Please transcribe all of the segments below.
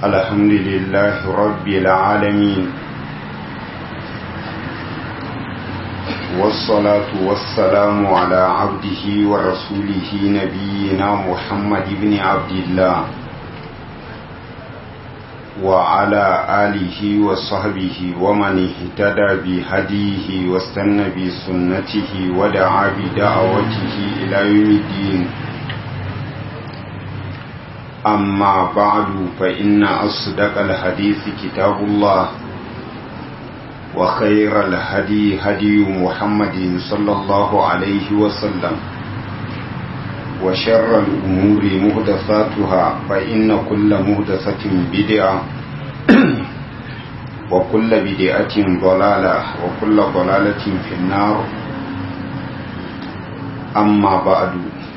الحمد لله رب العالمين والصلاة والسلام على عبده ورسوله نبينا محمد بن عبد الله وعلى آله وصحبه ومن اهتدى بهديه واستنى بسنته ودعا بدعوته إلى يوم الدين أما بعد فإن أصدق الحديث كتاب الله وخير الهدي هدي محمد صلى الله عليه وسلم وشر الأمور مهدثاتها فإن كل مهدثة بدعة وكل بدعة ضلالة وكل ضلالة في النار أما بعد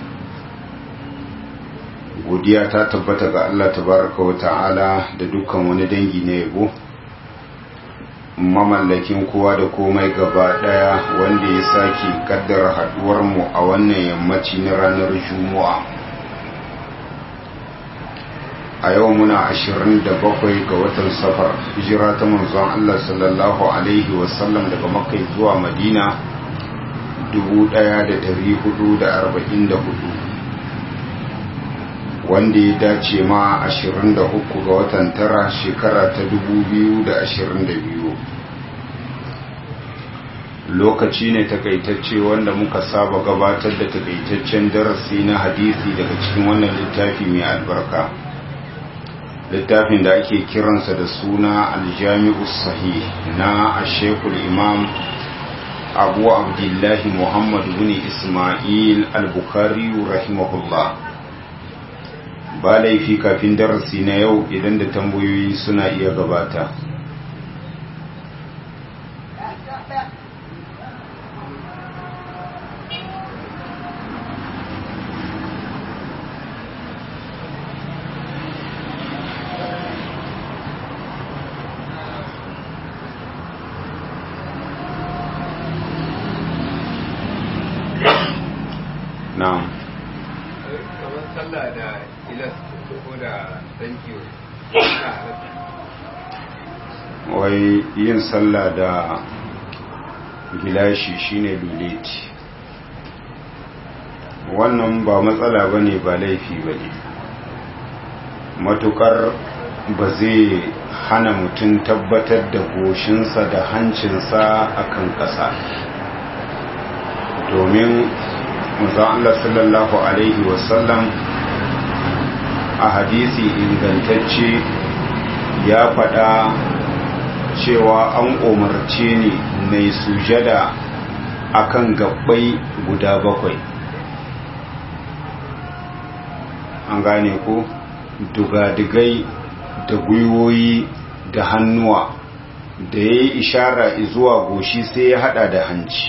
godiya ta tabbata ga Allah tabaraka wa ta'ala da dukkan wani dangi na yabo mamallakin kowa da komai gaba daya wanda ya sake kaddara haduwar mu a wannan yammaci na ranar juma'a a yau muna 27 ga watan safar hijira ta manzon Allah sallallahu alaihi wasallam daga makka zuwa madina 1444 wanda ya dace ma 23 ga watan tara shekara ta 2022 lokaci ne takaitacce wanda muka saba gabatar da takaitaccen darasi na hadisi daga cikin wannan littafi mai albarka littafin da ake kiransa da suna aljami'u sahih na ashekul imam abu abdullahi muhammad bin ismail al-bukhari rahimahullah ba laifi kafin darasi na yau idan da tambayoyi suna iya gabata na'am kamar sallah da ilas ko da thank you wai yin sallah da gilashi shine luleti wannan ba matsala ba ne ba laifi ba ne matukar ba zai hana mutum tabbatar da goshinsa da hancinsa akan ƙasa domin musa Allah sallallahu Alaihi wasallam a hadisi ingantacce ya faɗa cewa an umarce ni mai sujada akan gabbai guda bakwai an gane ko dugadigai da gwiwoyi da hannuwa da ya yi ishara zuwa goshi sai ya hada da hanci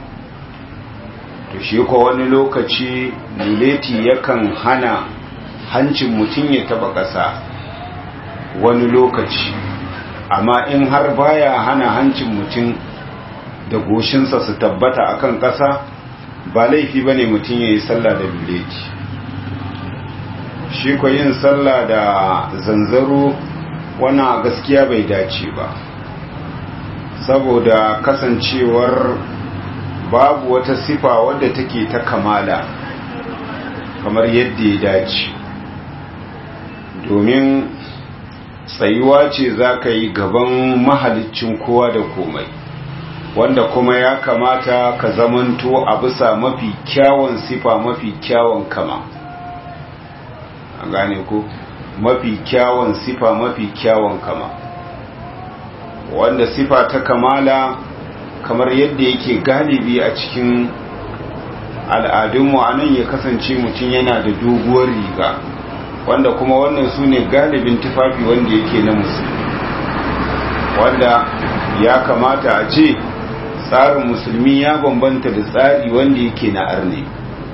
to shi ko wani lokaci luleti yakan hana hancin mutum ya taba ƙasa wani lokaci amma in har baya hana hancin mutum da goshinsa su tabbata akan ƙasa ba laifi ba ne mutum ya yi sallah da luleti shi ko yin sallah da zanzaro wana gaskiya bai dace ba saboda kasancewar babu wata sifa wadda take ta kamala kamar yadda ya dace domin tsayuwa ce za ka yi gaban mahalicin kowa da komai wanda kuma ya kamata ka zamanto a bisa mafi kyawun sifa mafi kyawun kama a gane ko mafi kyawun sifa mafi kyawun kama wanda sifa ta kamala kamar yadda yake galibi a cikin al'adunmu a nan ya kasance mutum yana da doguwar riga wanda kuma wannan su ne galibin tufafi wanda yake na musulmi wanda ya kamata a ce tsarin musulmi ya bambanta da tsari wanda yake na arne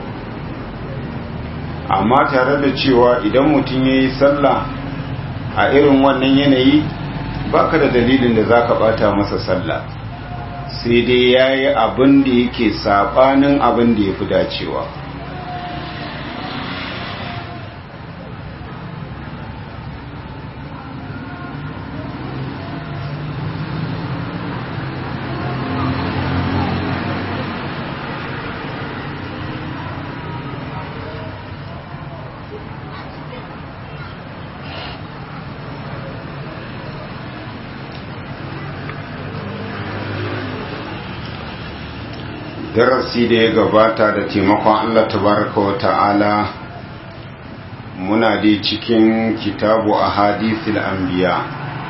amma tare da cewa idan mutum ya yi sallah a irin wannan yanayi baka da dalilin da za ka bata masa sallah sai dai ya yi abin da yake saɓanin abin da ya fi dacewa darasi da ya gabata da taimakon Allah tabaraka wa ta'ala muna dai cikin kitabu a hadisil anbiya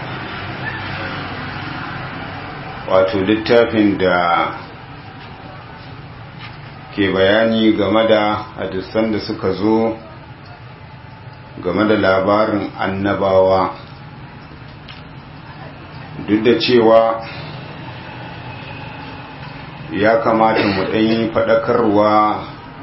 wato littafin da ke bayani game da hadisan da suka zo game da labarin annabawa duk da cewa ya kamata mu ɗanyi faɗakarwa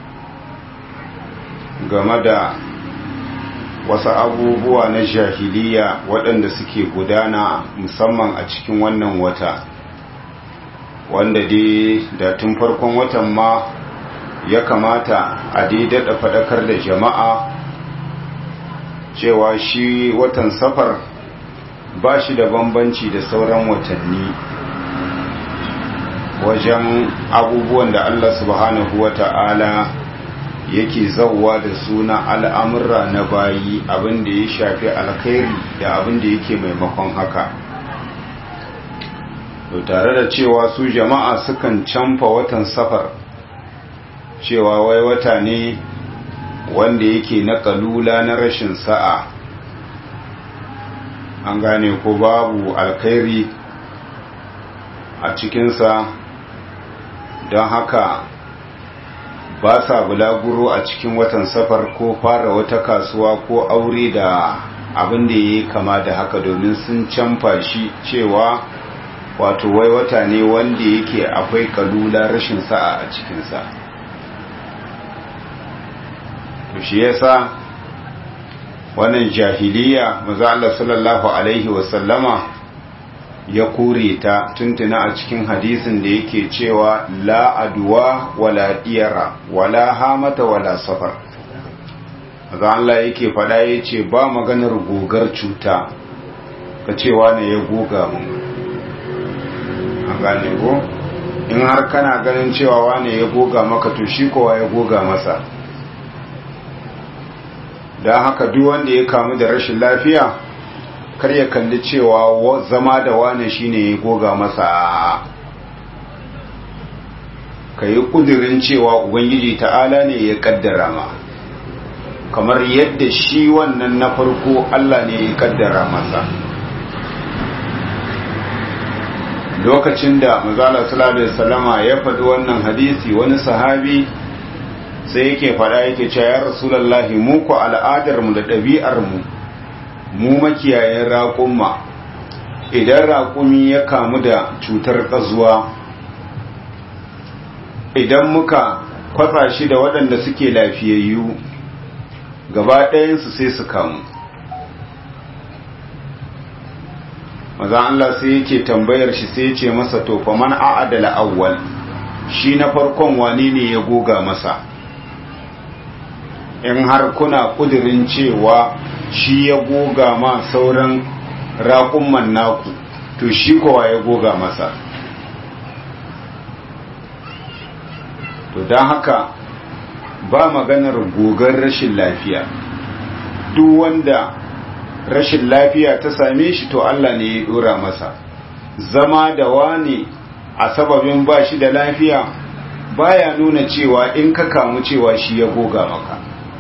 game da wasu abubuwa na jahiliya waɗanda suke gudana musamman a cikin wannan wata wanda dai da tun farkon watan ma ya kamata a daidada faɗakar da jama'a cewa shi watan safar ba shi da bambanci da sauran watanni wajen abubuwan da Allah subhanahu wa ta'ala yake zauwa da suna al'amurra na bayi abin da ya shafi alkhairi da abin da yake maimakon haka to tare da cewa su jama'a sukan canfa watan safar cewa wai wata ne wanda yake na kalula na rashin sa'a an gane ko babu alkhairi a cikinsa don haka ba sa bulaguro a cikin watan safar ko fara wata kasuwa ko aure da abin da ya kama da haka domin sun canfa shi cewa wato wai wata ne wanda yake akwai kalula rashin sa'a a cikinsa to shi yasa wannan jahiliya maza Allah sallallahu alaihi wasallama ya kore ta tuntuna a cikin hadisin da yake cewa la aduwa wala diyara wala hamata wala safar maza Allah yake fada ya ce ba maganar gogar cuta ka cewa ne ya goga mun an gane ko in har kana ganin cewa wane ya goga maka to shi kowa ya goga masa don haka duk wanda ya kamu da rashin lafiya kar ya kalli cewa zama da wane shine ya goga masa ka yi kudirin cewa ubangiji ta'ala ne ya kaddara ma kamar yadda shi wannan na farko Allah ne ya kaddara masa lokacin da mazala sallallahu alaihi wasallama ya faɗi wannan hadisi wani sahabi sai yake faɗa yake cewa ya rasulullahi mu ku al'adar mu da ɗabi'ar mu mu makiyayen raƙumma idan raƙumi ya kamu da cutar ƙazuwa idan muka kwatsa shi da waɗanda suke lafiyayyu gaba ɗayansu sai su kamu maza Allah sai yake tambayar shi sai ce masa to fa man a'adala awwal shi na farkon wani ne ya goga masa in har kuna kudirin cewa shi ya goga ma sauran raƙumman naku to shi kowa ya goga masa to don haka ba maganar gogar rashin lafiya duk wanda rashin lafiya ta same shi to Allah ne ya dora masa zama da wani a sababin ba shi da lafiya baya nuna cewa in ka kamu cewa shi ya goga maka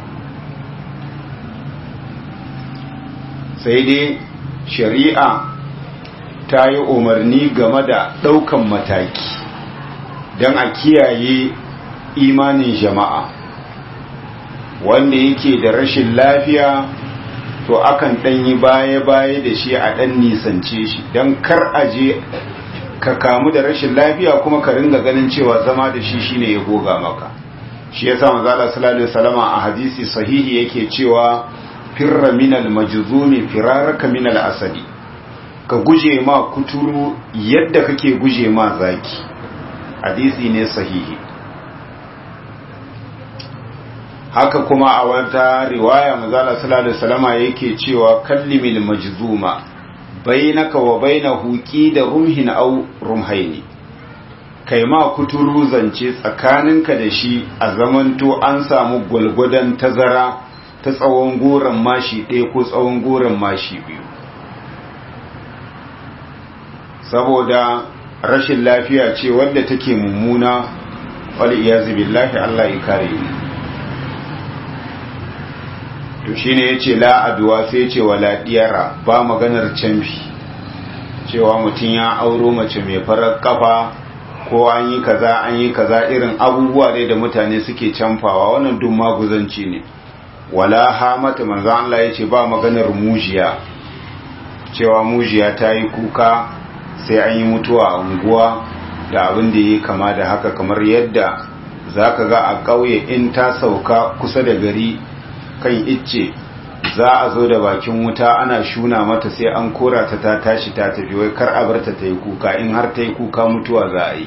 sai dai shari'a ta yi umarni game da ɗaukan mataki don a kiyaye imanin jama'a wanda yake da rashin lafiya to akan ɗanyi baya-baya da shi a ɗan nisance shi don kar aje ka kamu da rashin lafiya kuma ka ringa ganin cewa zama da shi shine ya goga maka shi yasa manzo Allah sallallahu alaihi wasallam a hadisi sahihi yake cewa firra minal majzumi firaraka minal asadi ka guje ma kuturu yadda kake guje ma zaki hadisi ne sahihi haka kuma a wata riwaya manzala sallallahu alaihi wasallama yake cewa kallimil majzuma bainaka wa bainahu da rumhin aw rumhaini kai ma kuturu zance tsakaninka da shi a zamanto an samu gwalgwadon tazara ta tsawon goron mashi ɗaya ko tsawon goron mashi biyu saboda rashin lafiya ce wadda take mummuna wal iyazu billahi Allah ya kare ni to shine yace la adwa sai yace wala diyara ba maganar canfi cewa mutum ya auro mace mai farar kafa ko an yi kaza an yi kaza irin abubuwa dai da mutane suke canfawa wannan duk maguzanci ne wala hamata manzo Allah yace ba maganar mujiya cewa mujiya ta yi kuka sai an yi mutuwa a unguwa da abin da yi kama da haka kamar yadda zaka ga a ƙauye in ta sauka kusa da gari kan icce za a zo da bakin wuta ana shuna mata sai an kora ta ta tashi ta tafi wai kar a bar ta ta yi kuka in har ta yi kuka mutuwa za a yi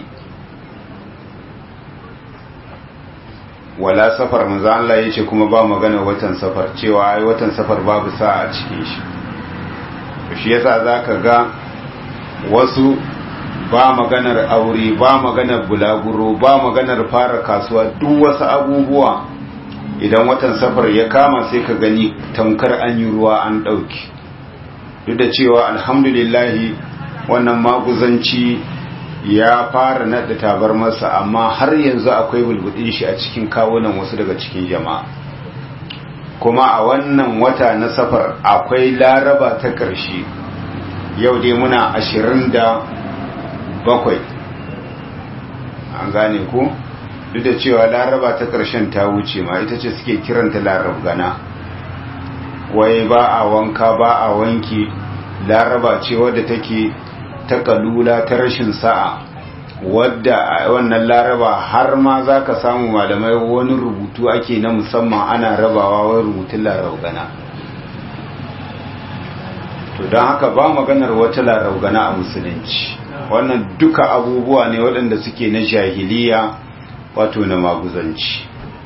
wala safar manzo Allah yace kuma ba magana watan safar cewa ai watan safar babu sa a cikin shi shi yasa zaka ga wasu ba maganar aure ba maganar bulaguro ba maganar fara kasuwa duk wasu abubuwa idan watan safar ya kama sai ka gani tamkar an yi ruwa an ɗauki duk da cewa alhamdulillahi wannan maguzanci ya fara naɗa tabar masa amma har yanzu akwai bulbudin shi a cikin kawunan wasu daga cikin jama'a kuma a wannan wata na safar akwai laraba ta ƙarshe yau dai muna ashirin da bakwai an gane ku duk da cewa laraba ta ƙarshen ta wuce ma ita ce suke kiranta larab gana wai ba a wanka ba a wanki laraba ce wadda take ta kalula ta rashin sa'a wadda wannan laraba har ma za ka samu malamai wani rubutu ake na musamman ana rabawa wai rubutun larab gana to don haka ba maganar wata larab gana a musulunci wannan duka abubuwa ne waɗanda suke na jahiliya wato na maguzanci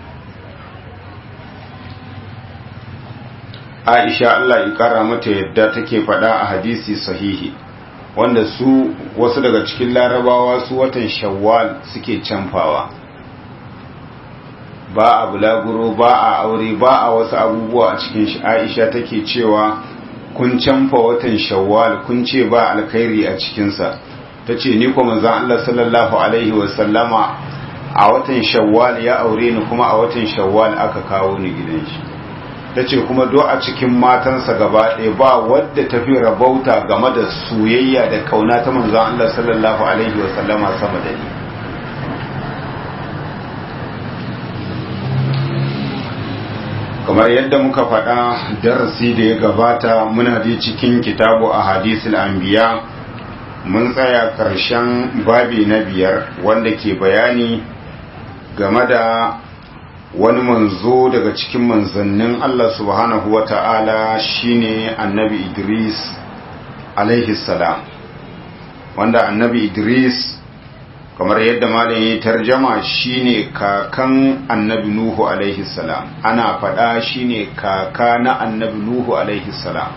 aisha Allah ya kara mata yadda take faɗa a hadisi sahihi wanda su wasu daga cikin larabawa su watan shawwal suke canfawa ba a bulaguro ba a aure ba a wasu abubuwa a cikin shi aisha take cewa kun canfa watan shawwal kun ce ba alkhairi a cikinsa ta ce ni kuma zan Allah sallallahu alaihi wasallama a watan shawwal ya aure ni kuma a watan shawwal aka kawo ni gidan shi ta ce kuma do a cikin matansa gaba ɗaya ba wadda ta fi rabauta game da soyayya da kauna ta manzan Allah sallallahu alaihi wasallama sama da ni kamar yadda muka faɗa darasi da ya gabata muna ji cikin kitabu a hadisul anbiya mun tsaya ƙarshen babi na biyar wanda ke bayani game da wani manzo daga cikin manzannin Allah subhanahu wa ta'ala shine annabi Idris alaihi salam wanda annabi Idris kamar yadda malam ya tarjama shine kakan annabi Nuhu alaihi salam ana faɗa shine kaka na annabi Nuhu alaihi salam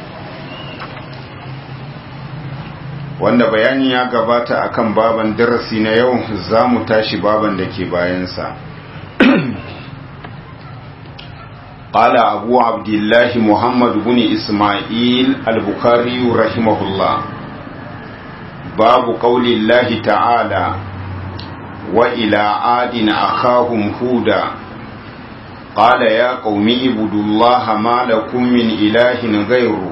wanda bayani ya gabata akan baban darasi na yau za mu tashi baban da ke bayansa قال أبو عبد الله محمد بن إسماعيل البخاري رحمه الله باب قول الله تعالى وإلى عاد أخاهم هودا قال يا قوم اعبدوا الله ما لكم من إله غيره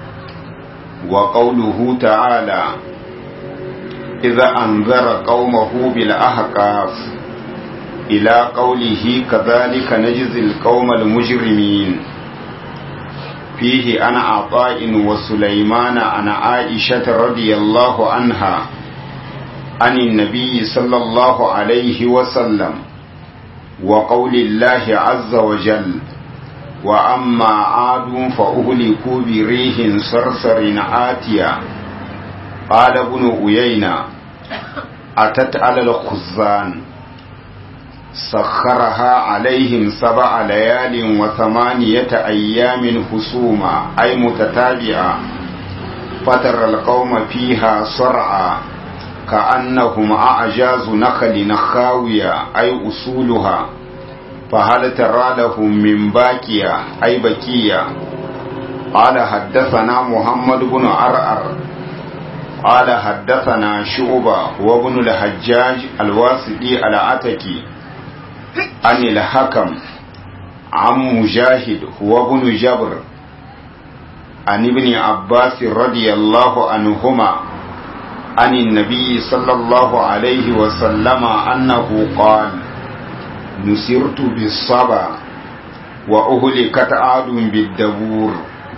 وقوله تعالى إذا أنذر قومه بالأحقاف إلى قوله كذلك نجزي القوم المجرمين فيه أنا عطاء وسليمان أنا عائشة رضي الله عنها عن النبي صلى الله عليه وسلم وقول الله عز وجل وأما عاد فأهلكوا بريح صرصر آتية قال ابن أيينة أتت على الخزان سخرها عليهم سبع ليال وثمانية أيام حسوما أي متتابعة فترى القوم فيها صرعا كأنهم أعجاز نخل خاوية أي أصولها فهل ترى لهم من باكية أي بكية قال حدثنا محمد بن عرعر قال حدثنا شعبة وابن الحجاج الواسطي العتكي عن الحكم عن مجاهد هو ابن جبر عن ابن عباس رضي الله عنهما عن النبي صلى الله عليه وسلم أنه قال نسرت بالصبا وأهلكت عاد بالدبور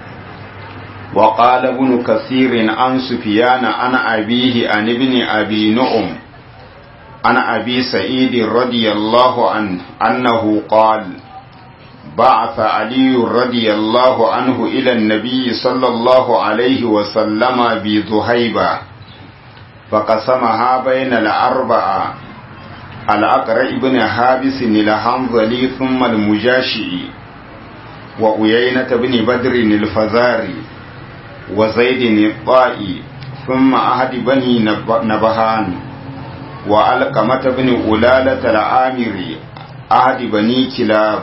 وقال ابن كثير عن سفيان عن أبيه عن ابن أبي نعم عن أبي سعيد رضي الله عنه أنه قال بعث علي رضي الله عنه إلى النبي صلى الله عليه وسلم بذهيبة فقسمها بين الأربعة الأقرع بن حابس الحنظلي ثم المجاشئي وأيينة بن بدر الفزاري وزيد الطائي ثم أحد بني نبهان وألقمة بن ألالة العامري أحد بني كلاب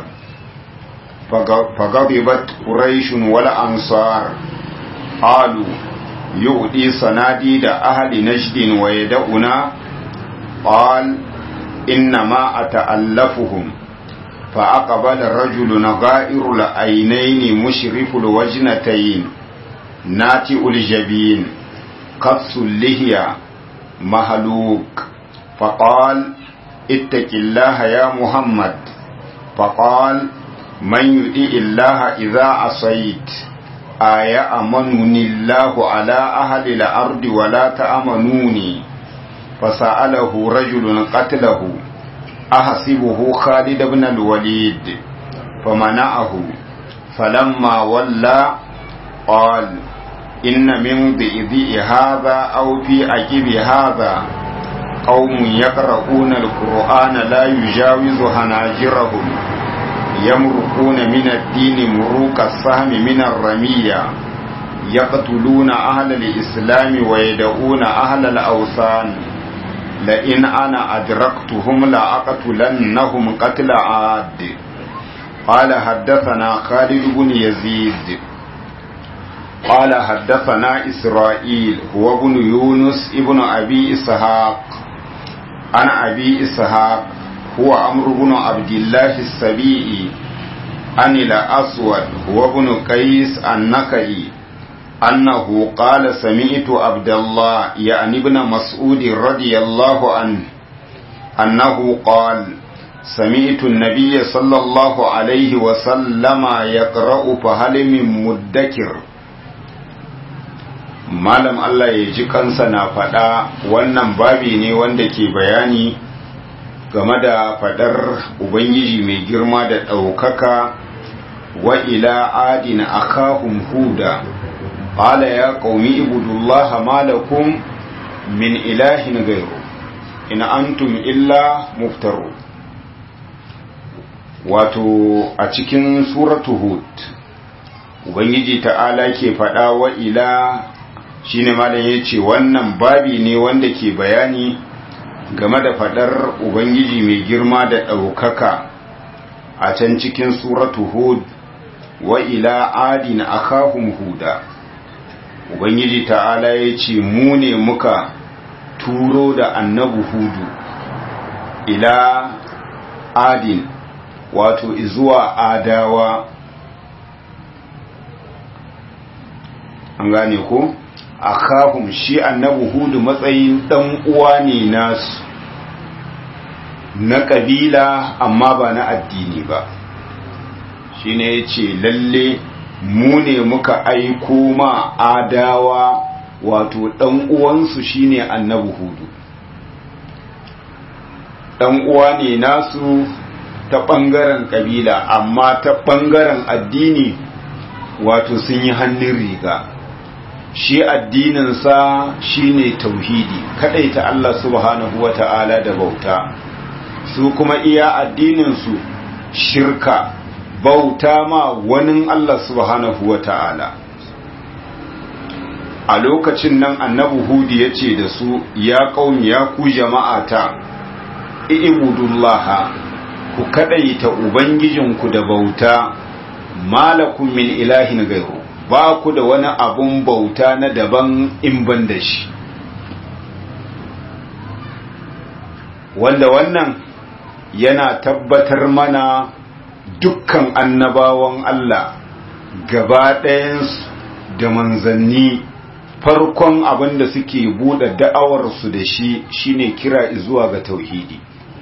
فغضبت قريش والأنصار قالوا يؤدي صناديد أهل نجد ويدعنا قال إنما أتألفهم فأقبل رجل غائر العينين مشرف الوجنتين ناتئ الجبين قص اللهية مهلوك فقال اتق الله يا محمد فقال من يطيع الله إذا عصيت أيأمنني الله على أهل الأرض ولا تأمنوني فسأله رجل قتله أحسبه خالد بن الوليد فمنعه فلما ولى قال إن من ضئذئ هذا أو في عقب هذا قوم يقرؤون القرآن لا يجاوز هناجرهم يمرقون من الدين مروق السهم من الرمية يقتلون أهل الإسلام ويدعون أهل الأوثان لئن أنا أدركتهم لأقتلنهم قتل عاد قال حدثنا خالد بن يزيد قال حدثنا إسرائيل هو ابن يونس ابن أبي إسحاق عن أبي إسحاق هو عمرو بن عبد الله السبيعي عن الأسود هو ابن قيس النكعي أنه قال سمعت عبد الله يعني ابن مسعود رضي الله عنه أنه قال سمعت النبي صلى الله عليه وسلم يقرأ فهل من مدكر malam Allah ya ji kansa na faɗa wannan babi ne wanda ke bayani game da faɗar Ubangiji mai girma da ɗaukaka wa ila adina akahum huda qala ya qaumi ibudullaha malakum min ilahin ghayru in antum illa muftaru wato a cikin suratu hud ubangiji ta'ala ke faɗa wa ila shine malam yace wannan babi ne wanda ke bayani game da fadar ubangiji mai girma da ɗaukaka a can cikin suratu hud wa ila adin akahum huda ubangiji ta'ala ya ce mu ne muka turo da annabu hudu ila adin wato izuwa adawa an gane ko akahum shi annabi hudu matsayin dan uwa ne nasu na kabila amma ba na addini ba shine yace lalle mu ne muka aiko ma adawa wato dan uwansu shine annabi hudu dan uwa ne nasu ta bangaren kabila amma ta bangaren addini wato sun yi hannun riga shi addininsa shine tauhidi ta Allah subhanahu wata'ala da bauta su kuma iya addininsu shirka bauta ma wani Allah subhanahu wata'ala a lokacin nan annabi hudi ya ce da su ya kauni ya ku jama'ata ibudullaha ku kadaita ubangijinku da bauta malakun min ilahin gairu ba ku da wani abun bauta na daban in ban da shi wanda wannan yana tabbatar mana dukkan annabawan Allah gaba ɗayansu da manzanni farkon abin da suke buɗe da'awarsu da shi shine kira zuwa ga tauhidi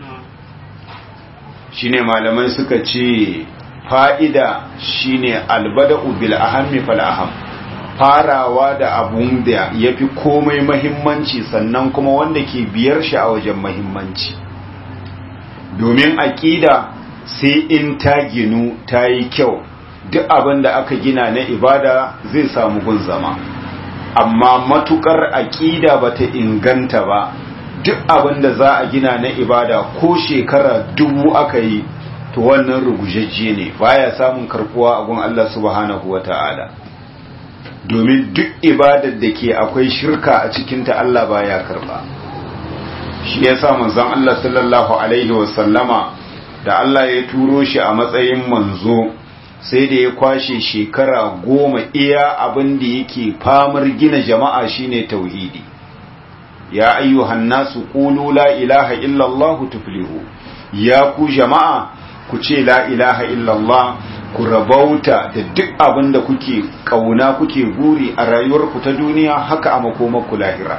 shine malamai suka ce fa'ida shine albada'u bil ahammi fal aham farawa da abun da yafi komai mahimmanci sannan kuma wanda ke biyar shi a wajen mahimmanci domin aƙida sai in ta ginu ta yi kyau duk abin da aka gina na ibada zai samu gun zama amma matukar aƙida bata inganta ba duk abin da za a gina na ibada ko shekara dubu aka yi to wannan rugujajje ne baya samun karkuwa a gun Allah subhanahu wata'ala domin duk ibadar da ke akwai shirka a cikinta Allah baya karba shi yasa manzon Allah sallallahu alaihi wasallama da Allah ya turo shi a matsayin manzo sai da ya kwashe shekara goma iya abin da yake famar gina jama'a shine tauhidi ya ayyuhan nasu qulu la ilaha illallah tuflihu ya ku jama'a ku ce la ilaha illallah ku rabauta da duk abin da kuke kauna kuke guri a rayuwarku ta duniya haka a makomarku lahira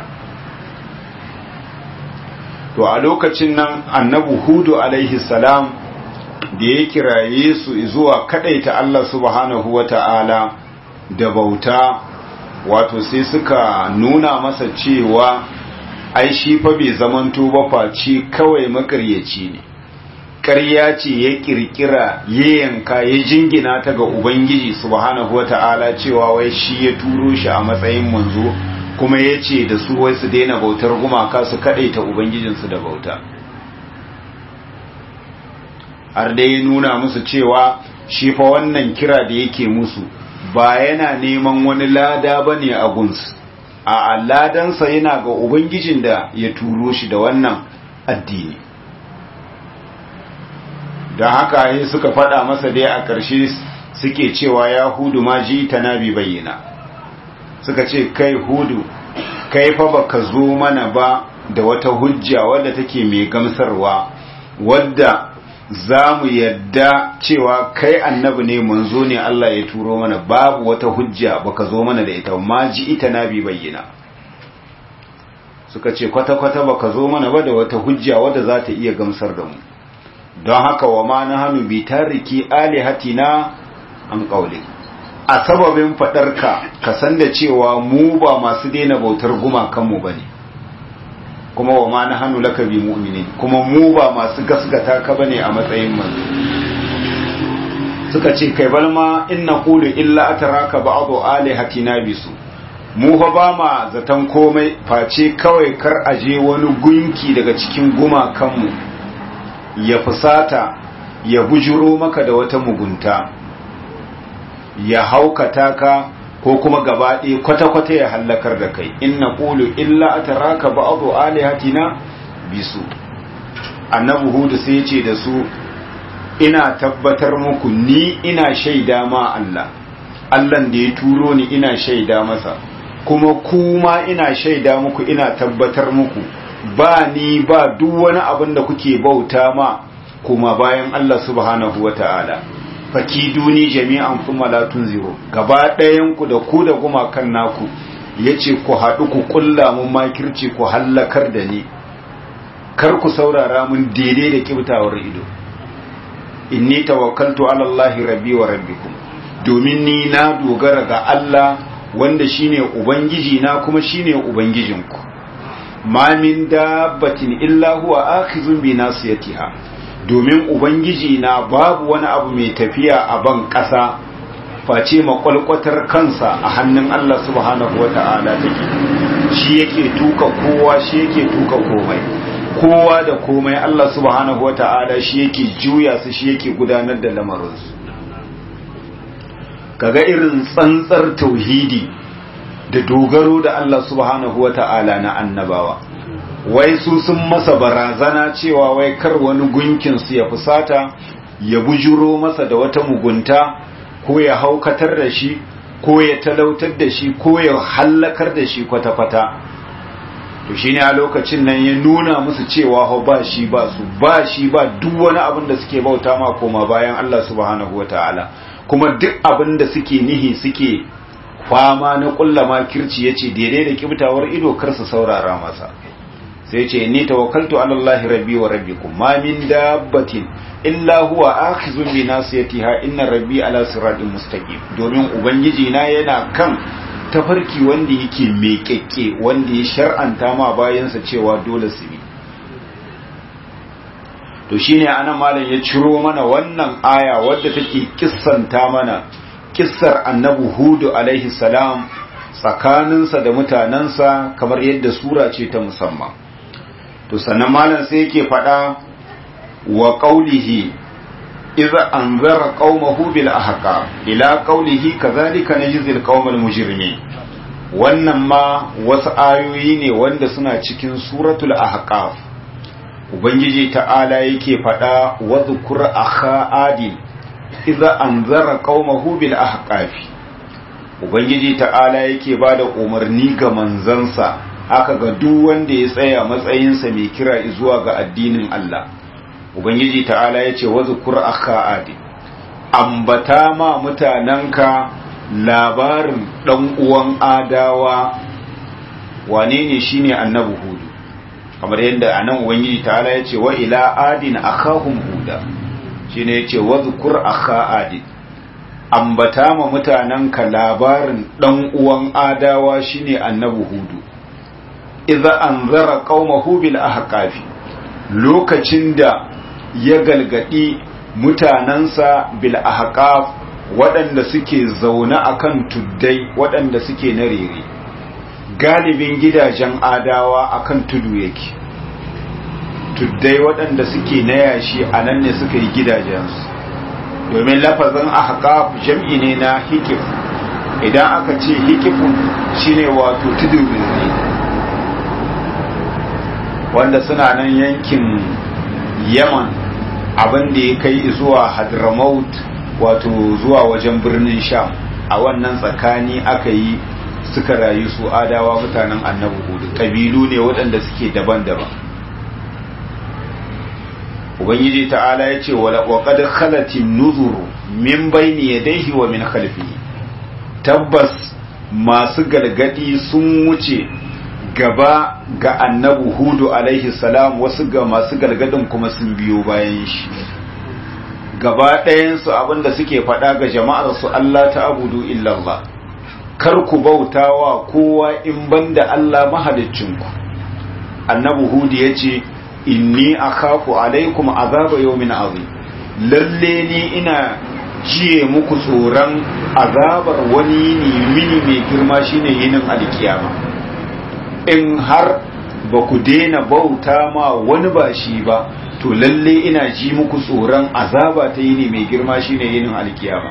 to a lokacin nan annabi hudu alaihi salam da ya kiraye su zuwa kadaita Allah subhanahu wata'ala da bauta wato sai suka nuna masa cewa ai shi fa bai zamanto ba face kawai makaryaci ne ƙarya ce ya kirkira ya yanka ya jingina ta ga ubangiji subhanahu wata'ala cewa wai shi ya turo shi a matsayin manzo kuma ya ce da su wai su daina bautar gumaka su kadaita ubangijinsu da bauta har dai ya nuna musu cewa shi fa wannan kira da yake musu ba yana neman wani lada ba ne a gunsu a ladansa yana ga ubangijin da ya turo shi da wannan addini don haka yi suka faɗa masa dai a ƙarshe suke cewa ya hudu ma ji ta nabi bayyana suka ce kai hudu kai fa baka zo mana ba da wata hujja wadda take mai gamsarwa wadda za mu yadda cewa kai annabi ne manzo ne Allah ya turo mana babu wata hujja baka zo mana da ita ma ji ita na bi bayyana suka ce kwata-kwata baka zo mana ba da wata hujja wadda za ta iya gamsar da mu don haka wa ma na hannu bi tariki alihatina an kaule a sababin fadarka ka san da cewa mu ba masu daina bautar gumakanmu ba ne kuma wa ma na hannu laka bi mu'minin kuma mu ba masu gasgata ka bane a matsayin manzo suka ce kai balma inna qulu illa ataraka ba'du alihatina bisu mu fa ba ma zaton komai face kawai kar aje wani gunki daga cikin gumakanmu ya fusata ya bujuro maka da wata mugunta ya haukata ka ko kuma gaba ɗaya kwata-kwata ya hallakar da kai inna qulu illa ataraka ba'du alihatina bisu annabi hudu sai ce da su ina tabbatar muku ni ina shaida ma Allah Allah da ya turo ni ina shaida masa kuma kuma ina shaida muku ina tabbatar muku ba ni ba duk wani abin da kuke bauta ma kuma bayan Allah subhanahu wata'ala fakiduni jami'an kuma la tunziru gaba ɗayan ku da ku da gumakan naku yace ku haɗu ku kulla mun makirci ku hallakar da ni kar ku saurara mun daidai da kibtawar ido inni tawakkaltu ala Allahi rabbi wa rabbikum domin ni na dogara ga Allah wanda shine ubangiji na kuma shine ubangijinku ma min dabbatin illa huwa akhizun bi nasiyatiha domin ubangiji na babu wani abu mai tafiya a ban ƙasa face makwalkwatar kansa a hannun Allah subhanahu wata'ala take shi yake tuka kowa shi yake tuka komai kowa da komai Allah subhanahu wata'ala shi yake juya su shi yake gudanar da lamarinsu kaga irin tsantsar tauhidi da dogaro da Allah subhanahu wata'ala na annabawa wai su sun masa barazana cewa wai kar wani gunkinsu ya fusata ya bujuro masa da wata mugunta ko ya haukatar da shi ko ya talautar da shi ko ya hallakar da shi kwata-kwata to shine a lokacin nan ya nuna musu cewa ho ba shi ba su ba shi ba duk wani abin da suke bauta ma koma bayan Allah subhanahu wataala kuma duk abin da suke nihi suke fama na kullama kirci yace daidai da kibtawar ido kar su saurara masa sai ce ni tawakkaltu ala Allah rabbi wa rabbikum ma min dabbatin illa huwa akhizun bi nasiyatiha inna rabbi ala siratin mustaqim domin ubangiji na yana kan tafarki wanda yake meƙeƙe wanda ya shar'anta ma bayansa cewa dole su bi to shine anan malam ya ciro mana wannan aya wadda take kissanta mana kissar annabi hudu alaihi salam tsakaninsa da mutanensa kamar yadda sura ce ta musamman to sannan malam sai yake faɗa wa qaulihi idza anzara qaumahu bil ahqaf ila qaulihi kadhalika najzil qaumal mujrimin wannan ma wasu ayoyi ne wanda suna cikin suratul ahqaf ubangiji ta'ala yake faɗa wa dhkur akha adin idza anzara qaumahu bil ahqaf ubangiji ta'ala yake bada umarni ga manzansa haka ga duk wanda ya tsaya matsayinsa mai kira zuwa ga addinin Allah ubangiji ta'ala ya ce wazu kur'aka adi ambata ma mutanenka labarin ɗan uwan adawa wane ne shine annabi hudu kamar yadda a nan ubangiji ta'ala ya ce wa ila adin akahum huda shine ya ce wazu kur'aka adi ambata ma mutanenka labarin ɗan uwan adawa shine annabi hudu idza anzara qaumahu bil ahqafi lokacin da ya galgadi mutanansa bil ahqaf waɗanda suke zaune akan tuddai waɗanda suke na rere galibin gidajen adawa akan tudu yake tuddai waɗanda suke na yashi a nan ne suka yi gidajensu domin lafazin ahqaf jam'i ne na hikif idan aka ce hikifun shine wato tudu rere wanda suna nan yankin yaman abin da ya kai zuwa hadramaut wato zuwa wajen birnin sham a wannan tsakani aka yi suka rayu su adawa mutanen annabi hudu ƙabilu ne waɗanda suke daban-daban ubangiji ta'ala ya ce waƙad khalatin nuzuru min bayni yadayhi wa min khalfihi tabbas masu galgadi sun wuce gaba ga annabu hudu alaihi salam wasu ga masu galgadin kuma sun biyo bayan shi gaba ɗayansu abinda suke faɗa ga jama'ar su Allah ta abudu illallah kar ku bauta wa kowa in banda Allah mahaliccinku annabu hudu ya ce inni akhafu alaikum azaba yawmin azim lalle ni ina jiye muku tsoron azabar wani yini mini mai girma shine yinin alkiyama in har ba ku daina bauta ma wani ba shi ba to lalle ina ji muku tsoron azaba ta yini mai girma shine yinin alkiyama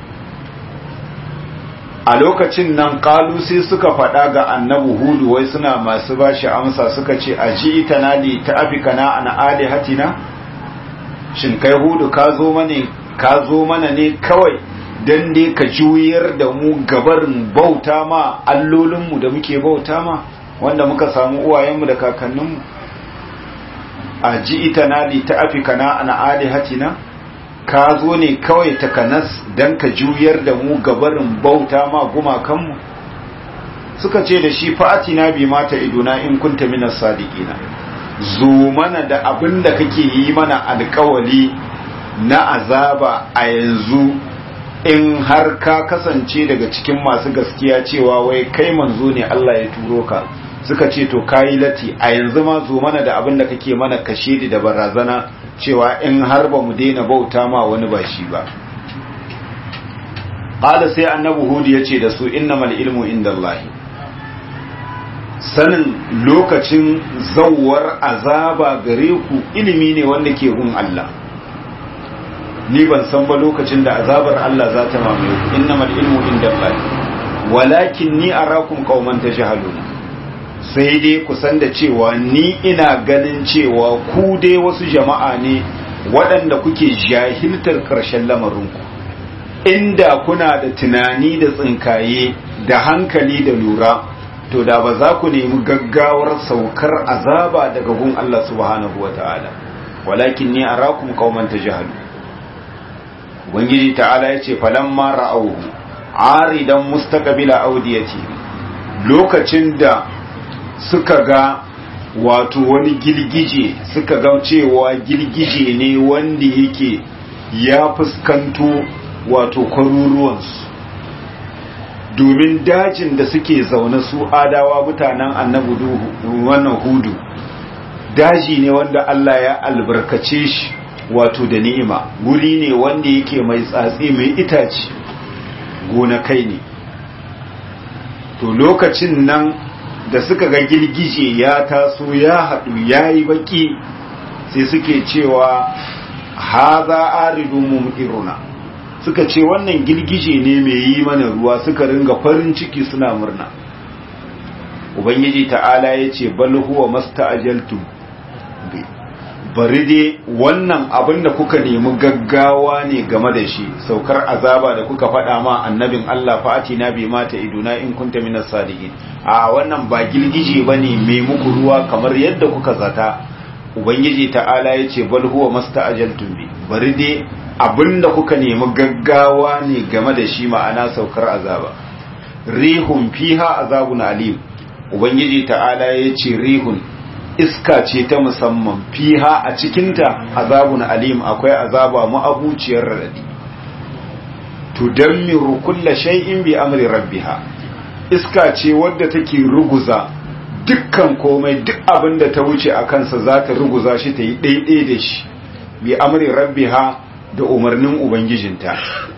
a lokacin nan kalu sai suka faɗa ga annabi hudu wai suna masu bashi amsa suka ce a ji ita na li ta afika na ana alihatina shin kai hudu ka zo mana ka zo mana ne kawai dan dai ka juyar da mu gabarin bauta ma allolinmu da muke bauta ma wanda muka samu uwayenmu da kakanninmu a ji ita na li ta afika na ana alihatina ka zo ne kawai takanas don ka juyar da mu gabarin bauta ma gumakanmu suka ce da shi fa'ati na bi mata iduna in kunta minas sadiqina zo mana da abin da kake yi mana alkawali na azaba a yanzu in har ka kasance daga cikin masu gaskiya cewa wai kai manzo ne Allah ya turo ka suka ce to kayi lati a yanzu ma zo mana da abin da kake mana kashe da barazana cewa in har ba mu daina bauta ma wani ba shi ba qala sai annabi hud yace da su innamal ilmu indallahi sanin lokacin zawwar azaba gare ku ilimi ne wanda ke gun Allah ni ban san ba lokacin da azabar Allah za ta mamaye ku innamal ilmu indallahi walakin ni arakum qauman tajhaluna sai dai ku san da cewa ni ina ganin cewa ku dai wasu jama'a ne waɗanda kuke jahiltar ƙarshen lamarinku inda kuna da tunani da tsinkaye da hankali da lura to da ba za ku nemi gaggawar saukar azaba daga gun Allah subhanahu wata'ala walakin ni arakum qauman tajhalu ubangiji ta'ala yace falamma ra'awhu aridan mustaqbila awdiyati lokacin da suka ga wato wani girgije suka ga cewa girgije ne wanda yake ya fuskanto wato kwaruruwansu domin dajin da suke zaune su adawa mutanen annabu wannan hudu daji ne wanda Allah ya albarkace shi wato da ni'ima guri ne wanda yake mai tsatsi mai itace gonakai ne to lokacin nan da suka ga girgije ya taso ya haɗu ya yi baƙi sai suke cewa haza aridu mumtiruna suka ce wannan girgije ne mai yi mana ruwa suka ringa farin ciki suna murna ubangiji ta'ala ya ce bal huwa masta'ajaltum bi bari dai wannan abin da kuka nemi gaggawa ne game da shi saukar azaba da kuka faɗa ma annabin Allah fa'ati na bi mata iduna in kunta minas sadiqin a wannan ba girgije bane mai muku ruwa kamar yadda kuka zata ubangiji ta'ala ya ce bal huwa masta'ajaltum bi bari dai abinda kuka nemi gaggawa ne game da shi ma'ana saukar azaba rihun fiha azabun alim ubangiji ta'ala ya ce rihun iska ce ta musamman fiha a cikinta azabun alim akwai azaba ma'abuciyar radadi tudammiru kulla shay'in bi amri rabbiha iska ce wadda take ruguza dukkan komai duk abin da ta wuce a kansa za ta ruguza shi ta yi ɗaiɗai da shi bi amri rabbiha da umarnin ubangijinta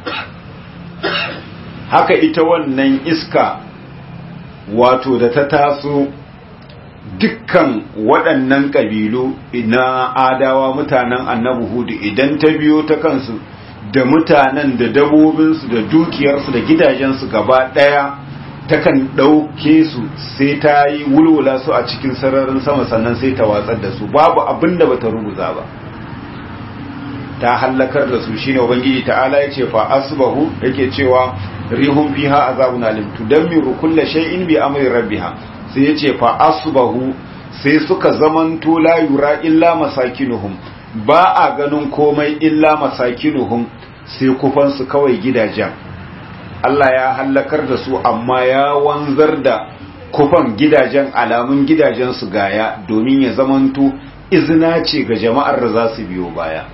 haka ita wannan iska wato da ta taso dukkan waɗannan ƙabilu na adawa mutanen annabi hudu idan ta biyo ta kansu da mutanen da dabobinsu da dukiyarsu da gidajensu gaba ɗaya takan ɗauke su sai ta yi wulwula su a cikin sararin sama sannan sai ta watsar da su babu abin da bata ruguza ba ta hallakar da su shine ubangiji ta'ala ya ce fa asbahu yake cewa rihum fiha azabun alim tudammiru kulla shay'in bi amri rabbiha sai yace fa asbahu sai suka zamanto la yura illa masakinuhum ba a ganin komai illa masakinuhum sai kufan su kawai gidajen Allah ya hallakar da su amma ya wanzar da kufan gidajen alamun gidajen su gaya domin ya zamanto izina ce ga jama'ar da za su biyo baya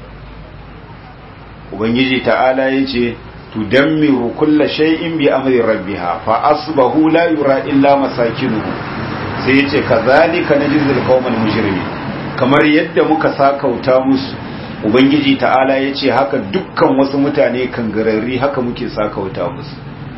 ubangiji ta'ala yace tudammiru kulla shay'in bi amri rabbiha fa asbahu la yura illa masakinuhu sai yace kazalika najzil qaumal mujrimin kamar yadda muka sakauta musu ubangiji ta'ala yace haka dukkan wasu mutane kangararri haka muke sakauta musu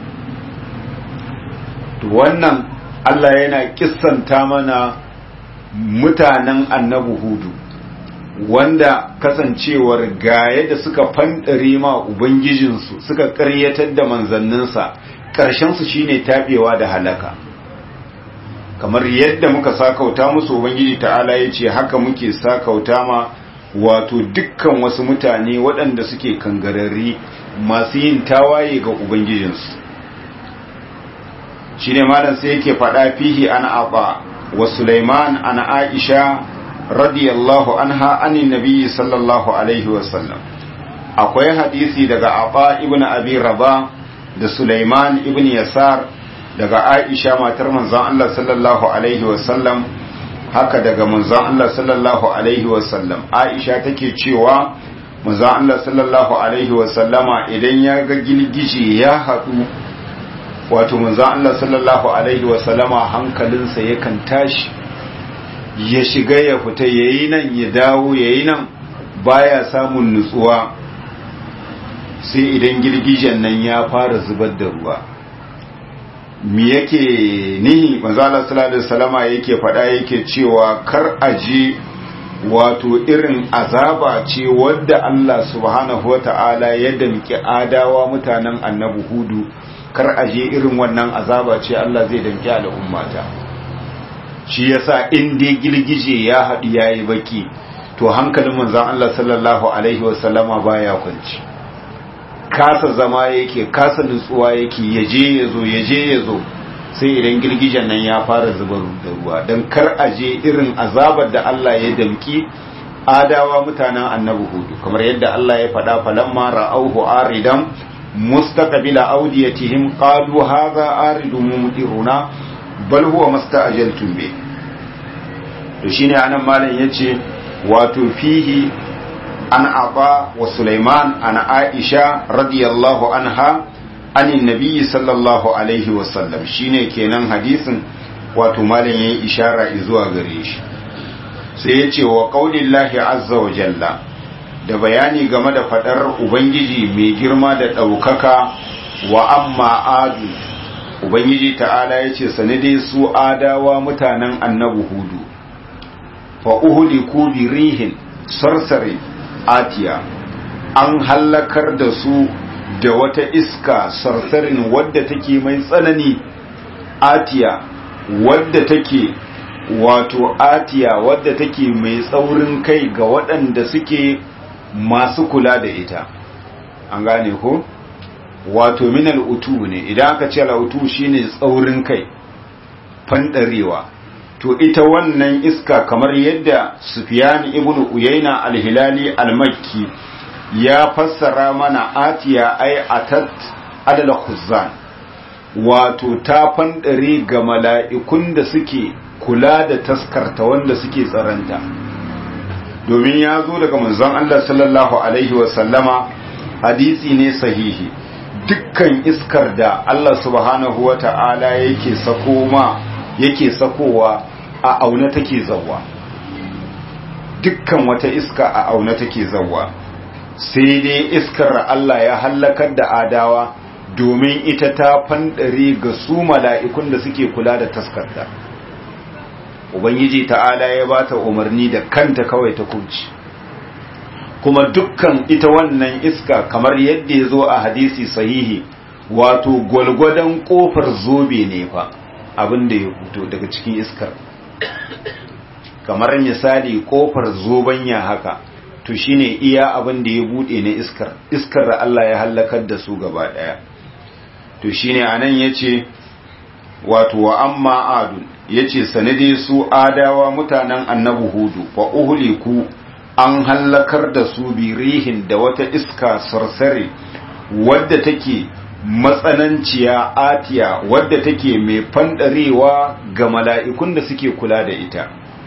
to wannan Allah yana kissanta mana mutanen annabi hudu wanda kasancewar ga yadda suka fandare ma ubangijinsu suka karyatar da manzanninsa ƙarshensu shine taɓewa da halaka kamar yadda muka sakauta musu ubangiji ta'ala ya ce haka muke sakauta ma wato dukkan wasu mutane waɗanda suke kangararri masu yin tawaye ga ubangijinsu shine malam sai yake faɗa fihi an aba wa sulaiman an aisha radiyallahu anha anin nabiyyi sallallahu alaihi wasallam akwai hadisi daga Aba ibn Abi Rabah da Sulaiman ibn Yasar daga Aisha matar manzon Allah sallallahu alaihi wasallam haka daga manzon Allah sallallahu alaihi wasallam Aisha take cewa manzon Allah sallallahu alaihi wasallama idan ya ga gilgije ya haɗu wato manzon Allah sallallahu alaihi wasallama hankalinsa yakan tashi ya shiga ya fita ya yi nan ya dawo ya yi nan baya samun nutsuwa sai idan girgijen nan ya fara zubar da ruwa mi yake nihi manzala sallallahu salama yake faɗa yake cewa kar aje wato irin azaba ce wadda Allah subhanahu wata'ala ya damki adawa mutanen annabi hudu kar aje irin wannan azaba ce Allah zai damki al'ummata shi yasa in dai girgije ya haɗu ya yi baki to hankalin manzan Allah sallallahu Alaihi wasallama baya kwanci kasa zama yake kasa nutsuwa yake yaje ya zo yaje ya zo sai idan girgijen nan ya fara zubar da ruwa don kar a je irin azabar da Allah ya damki adawa mutanen annabi hudu kamar yadda Allah ya faɗa falamma ra'auhu aridan mustaqbila awdiyatihim qalu hadha aridun mumtiruna bal huwa masta'jaltum bi to shine anan malam yace wato fihi an aba wa sulaiman an aisha radiyallahu anha anin nabiyyi sallallahu alaihi wasallam shine kenan hadisin wato malam yayi ishara zuwa gare shi sai ya ce wa qaulillahi azza wa jalla da bayani game da fadar ubangiji mai girma da ɗaukaka wa amma adu ubangiji ta'ala ya ce sanade su adawa mutanen annabi hudu fa uhliku bi rihin sarsare atiya an hallakar da su da wata iska sarsarin wadda take mai tsanani atiya wadda take wato atiya wadda take mai tsaurin kai ga waɗanda suke masu kula da ita an gane ko wato minal utu ne idan aka ce al'utu shine tsaurin kai fandarewa to ita wannan iska kamar yadda sufyan ibn uyayna al-hilali al-makki ya fassara mana atiya ay atat adala khuzzan wato ta fandare ga mala'ikun da suke kula da taskarta wanda suke tsaranta domin ya zo daga manzon Allah sallallahu alaihi wasallama hadisi ne sahihi dukkan iskar da Allah subhanahu wa ta'ala yake sako ma yake sakowa a auna take zawwa dukkan wata iska a auna take zawwa sai dai iskar Allah ya hallakar da adawa domin ita ta fandare ga su mala'ikun da suke kula da taskarta ubangiji ta'ala ya bata umarni da kanta kawai ta kunci kuma dukkan ita wannan iska kamar yadda ya zo a hadisi sahihi wato gwalgwadon kofar zobe ne fa abin da ya fito daga cikin iskar kamar misali kofar zobanya haka to shine iya abin da ya bude na iskar iskar da Allah ya halakar da su gaba daya to shine anan yace wato wa amma adun yace sanade su adawa mutanen annabi hudu fa uhliku an hallakar da su birihin da wata iska sarsare wadda take matsananciya atiya wadda take mai fandarewa ga mala'ikun da suke kula da ita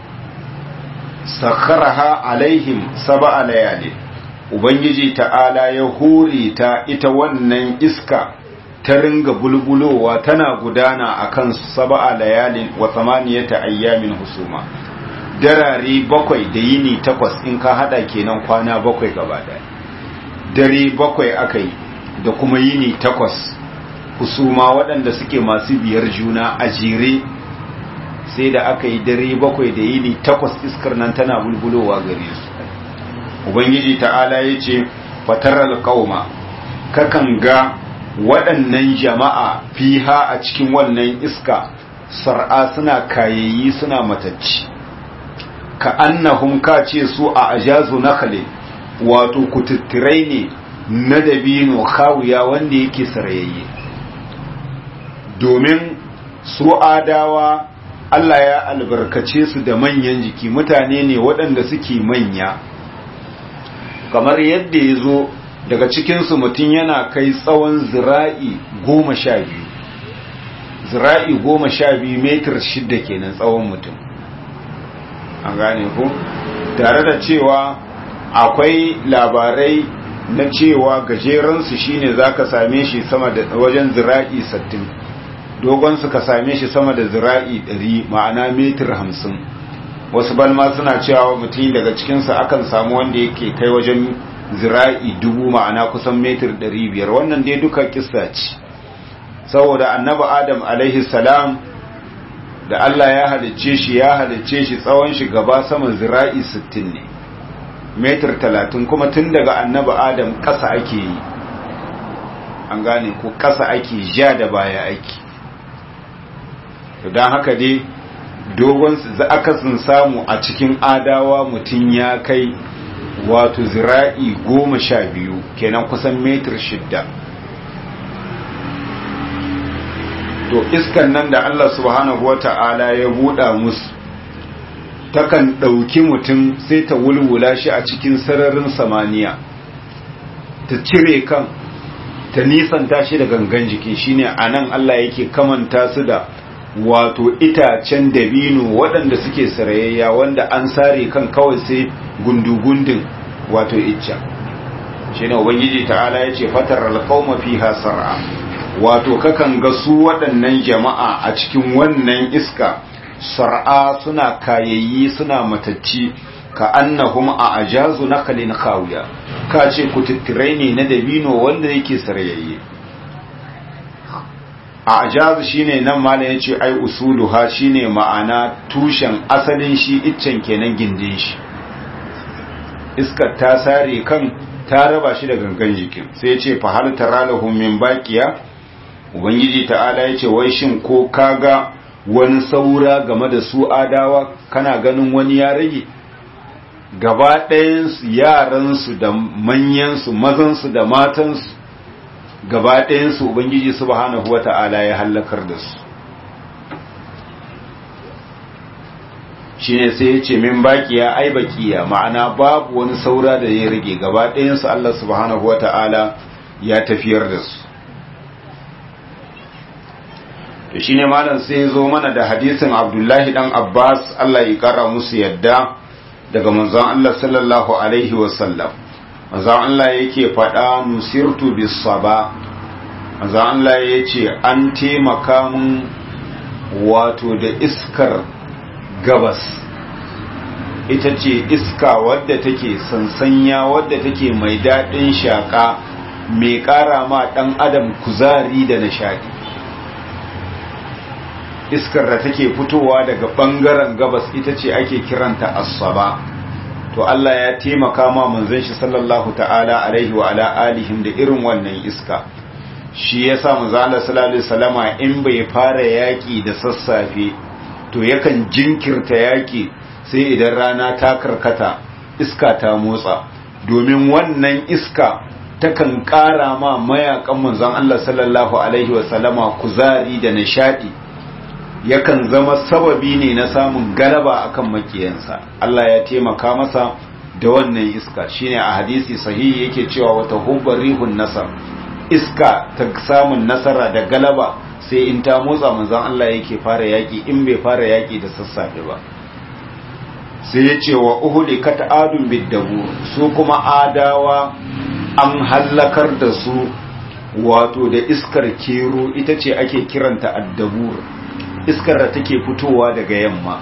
sakharaha alaihim sab'a layali ubangiji ta'ala ya hore ta ita wannan iska ta ringa bulbulowa tana gudana akan sab'a layalin wa thamaniyata ayyamin husuma darare bakwai da yini takwas in ka hada kenan kwana bakwai gaba daya dare bakwai akai da kuma yini takwas husuma waɗanda suke masu biyar juna a jere sai da aka yi dare bakwai da yini takwas iskar nan tana bulbulowa gare su ubangiji ta'ala ya ce fatarar kauma kakan ga waɗannan jama'a fiha a cikin wannan iska sar'a suna kayayi suna matacci ka annahum ka ce su a ajazu nakale wato kututturai ne na dabino kawuya wanda yake sarayayye domin su adawa Allah ya albarkace su da manyan jiki mutane ne waɗanda suke manya kamar yadda ya zo daga cikinsu mutum yana kai tsawon zira'i goma sha biyu zira'i goma sha biyu metar shidda kenan tsawon mutum an gane ku tare da cewa akwai labarai na cewa gajeransu shine za ka same shi sama da wajen zira'i sattin dogon ka same shi sama da zira'i ɗari ma'ana metar hamsin wasu balma suna cewa mutum daga cikinsa akan samu wanda yake kai wajen zira'i dubu ma'ana kusan metar ɗari biyar wannan dai duka kissa ce saboda annabi adam alaihi salam da Allah ya halicce shi ya halicce shi tsawon shi gaba sama zira'i sittin ne metar talatin kuma tun daga annabi adam ƙasa ake yi an gane ko ƙasa ake ja da baya ake don haka dai dogon akasin samu a cikin adawa mutum ya kai wato zira'i goma sha biyu kenan kusan metar shidda to iskan nan da Allah subhanahu wata'ala ya buɗa musu takan ɗauki mutum sai ta wulwula shi a cikin sararin samaniya ta cire kan ta nisanta shi da gangan jiki shine anan Allah yake kamanta su da wato itacen dabino waɗanda suke sarayayya wanda an sare kan kawai sai gundugundin wato icca shine ubangiji ta'ala yace fatar alqauma fiha sar'a wato kakan ga su waɗannan jama'a a cikin wannan iska sar'a suna kayayyi suna matacci ka annahum a ajazu nakalin khawiya ka ce kututturai ne na dabino wanda yake sarayayye a ajazu shine nan malam yace ai usuluha shine ma'ana tushen asalin shi iccen kenan gindin shi iskar ta sare kan ta raba shi da gangan jikin sai yace fa hal taralahum min baqiya ubangiji ta'ala yace wai shin ko kaga wani saura game da su adawa kana ganin wani ya rage gaba ɗayansu yaransu da manyansu mazansu da matansu gaba ɗayansu ubangiji subhanahu wa ta'ala ya hallakar da su shi ne sai ya ce min bakiya ai bakiya ma'ana babu wani saura da ya rage gaba ɗayansu Allah subhanahu wa ta'ala ya tafiyar da su to shi ne malam sai ya zo mana da hadisin abdullahi dan abbas Allah ya kara musu yadda daga manzon Allah sallallahu alaihi wasallam manzon Allah yake faɗa nusirtu bis saba manzon Allah yace an taimaka mun wato da iskar gabas ita ce iska wadda take sansanya wadda take mai daɗin shaƙa mai ƙara ma ɗan adam kuzari da nishaɗi iskar da take fitowa daga bangaren gabas ita ce ake kiranta asaba to Allah ya taimaka ma manzon shi sallallahu ta'ala alaihi wa ala alihim da irin wannan iska shi yasa manzo Allah sallallahu alaihi wasallama in bai fara yaki da sassafe to yakan jinkirta yaki sai idan rana ta karkata iska ta motsa domin wannan iska takan ƙara ma mayakan manzon Allah sallallahu alaihi wasallama kuzari da nishadi yakan zama sababi ne na samun galaba akan makiyansa Allah ya taimaka masa da wannan iska shine a hadisi sahihi yake cewa wata hubbar rihun nasar iska ta samun nasara da galaba sai in ta motsa manzon Allah yake fara yaki in bai fara yaki da sassafe ba sai ya ce wa uhudi kat adun biddabu su kuma adawa an hallakar da su wato da iskar kero ita ce ake kiranta addabur iskar da take fitowa daga yamma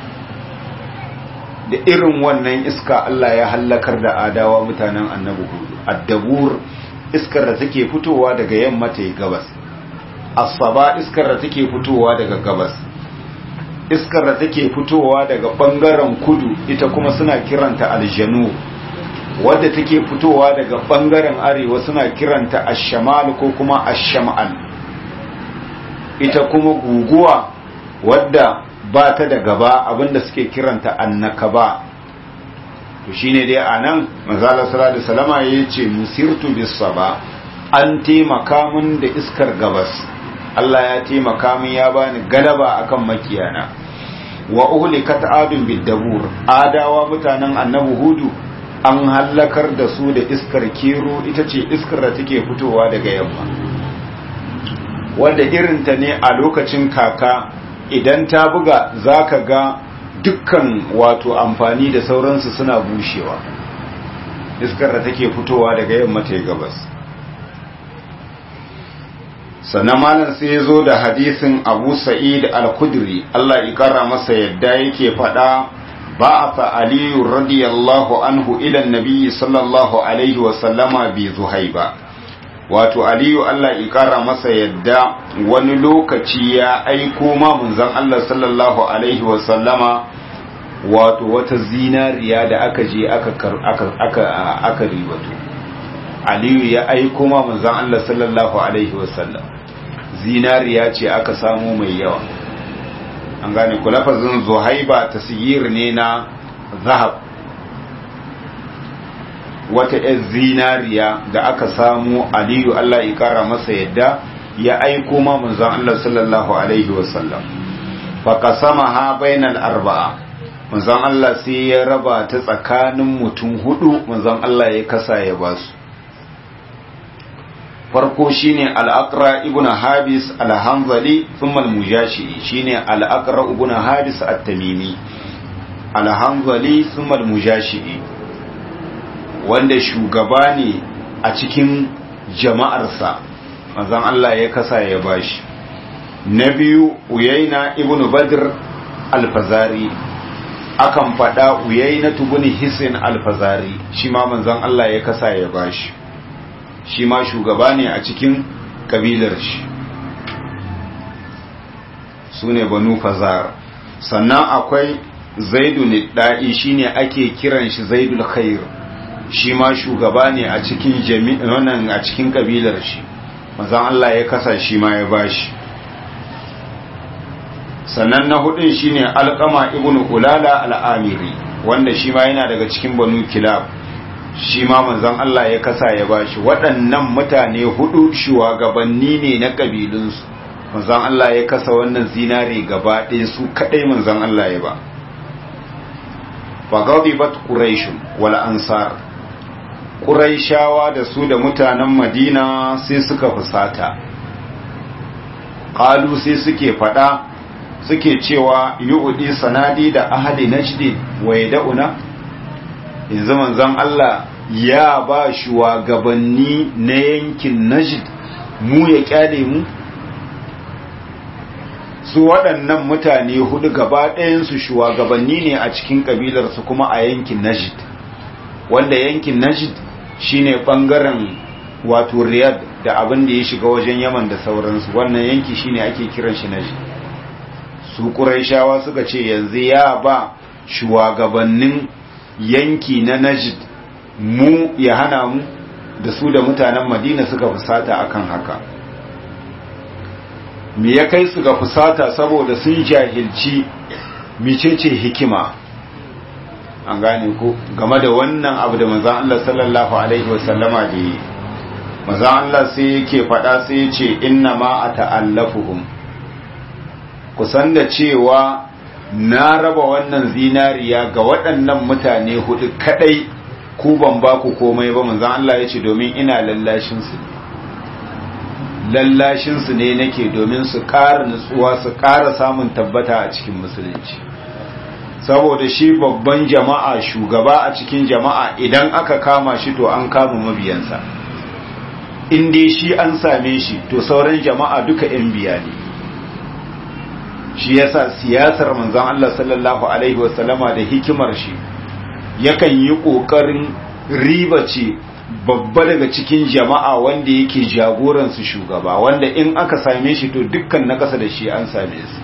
da irin wannan iska Allah ya hallakar da adawa mutanen annabi hudu addabur iskar da take fitowa daga yamma ta gabas asaba iskar da take fitowa daga gabas iskar da take fitowa daga bangaren kudu ita kuma suna kiranta aljanu wadda take fitowa daga bangaren arewa suna kiranta ashamal ko kuma ashamal ita kuma guguwa wadda ba ta da gaba abinda suke kiranta annakaba to shine dai anan manzala sallallahu alaihi wasallama yace musirtu bis saba an taimaka mun da iskar gabas Allah ya taimaka min ya bani galaba akan makiyana wa uhlikat adun bidabur adawa mutanen annabi hudu an hallakar da su da iskar kero ita ce iskar da take fitowa daga yamma wanda irinta ne a lokacin kaka idan ta buga za ka ga dukkan wato amfani da sauransu suna bushewa iskar da take fitowa daga yamma ta gabas sannan malam sai ya zo da hadisin abu sa'id al-kudri Allah ya kara masa yadda yake faɗa بعث علي رضي الله عنه إلى النبي صلى الله عليه وسلم بذهيبة wato aliyu Allah ikara masa yadda wani lokaci ya aiko ma munzan Allah sallallahu alaihi wasallama wato wata zinariya da aka je aka aka aka aka ribato aliyu ya aiko ma munzan Allah sallallahu alaihi wasallam zinariya ce aka samu mai yawa an gane ku lafazin zuhaiba tasir ne na zahab wata ‘yar zinariya da aka samu aliyu Allah ya kara masa yadda ya aiko ma manzon Allah sallallahu alaihi wasallam fa qasamaha bainal arba'a manzon Allah sai ya raba ta tsakanin mutum hudu manzon Allah ya kasa ya basu farko shine al-aqra ibn habis al-hanzali thumma al-mujashi shine al-aqra ibn habis at-tamimi al-hanzali thumma al-mujashi wanda shugaba ne a cikin jama'arsa manzon Allah ya kasa ya bashi na biyu uyaina ibn badr al-fazari akan fada uyaina ibn hisin al-fazari shi ma manzon Allah ya kasa ya bashi shi ma shugaba ne a cikin kabilar shi su ne banu fazar sannan akwai zaidu da'i shine ake kiran shi zaidul khair shi ma shugaba ne a cikin jami'an a cikin kabilar shi manzon Allah ya kasa shi ma ya bashi sannan na hudun shine alqama ibnu ulala al-amiri wanda shi ma yana daga cikin banu kilab shi ma manzon Allah ya kasa ya bashi waɗannan mutane hudu shugabanni ne na kabilunsu manzon Allah ya kasa wannan zinare gaba ɗaya su kadai manzon Allah ya ba fagadibat quraish wal ansar quraishawa da su da mutanen madina sai suka fusata qalu sai suke fada suke cewa yu'di sanadi da ahli najd wa yad'una yanzu manzon Allah ya ba shugabanni na yankin najd mu ya kyale mu su waɗannan mutane hudu gaba ɗayansu shugabanni ne a cikin ƙabilarsu kuma a yankin najd wanda yankin najd shine ɓangaren wato riyad da abin da ya shiga wajen yaman da sauransu wannan yanki shine ake kiran shi najd su ƙuraishawa suka ce yanzu ya ba shugabannin yanki na najd mu ya hana mu da su da mutanen madina suka fusata akan haka me ya kai su ga fusata saboda sun jahilci micece hikima an gane ko game da wannan abu da manzan Allah sallallahu alaihi wasallama da yi manzan Allah sai yake faɗa sai ya ce inna ma a ta'allafuhum kusan da cewa na raba wannan zinariya ga waɗannan mutane hudu kadai ku ban ba ku komai ba manzan Allah ya ce domin ina lallashin su lallashinsu ne nake domin su ƙara nutsuwa su ƙara samun tabbata a cikin musulunci saboda shi babban jama'a shugaba a cikin jama'a idan aka kama shi to an kama mabiyansa in dai shi an same shi to sauran jama'a duka 'yan biya ne shi yasa siyasar manzon Allah sallallahu alaihi wasallama da hikimar shi yakan yi ƙoƙarin riba ce babba daga cikin jama'a wanda yake jagoransu shugaba wanda in aka same shi to dukkan na ƙasa da shi an same su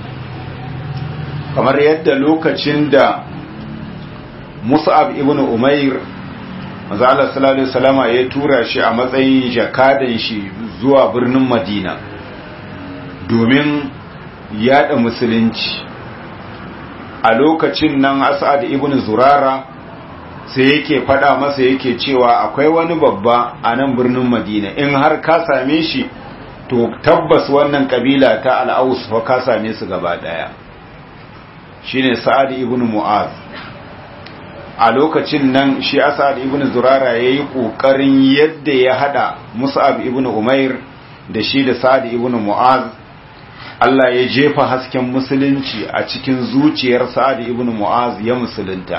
kamar yadda lokacin da mus'ab ibn umair maza Allah sallallahu alaihi wasallama ya tura shi a matsayin jakadan shi zuwa birnin madina domin yada musulunci a lokacin nan as'ad ibn zurara sai yake fada masa yake cewa akwai wani babba a nan birnin madina in har ka same shi to tabbas wannan kabila ta al'aus fa ka same su gaba daya shine sa'ad ibn mu'az a lokacin nan shi as'ad ibn zurara yayi kokarin yadda ya hada mus'ab ibn umair da shi da sa'ad ibn mu'az Allah ya jefa hasken musulunci a cikin zuciyar sa'ad ibn mu'az ya musulunta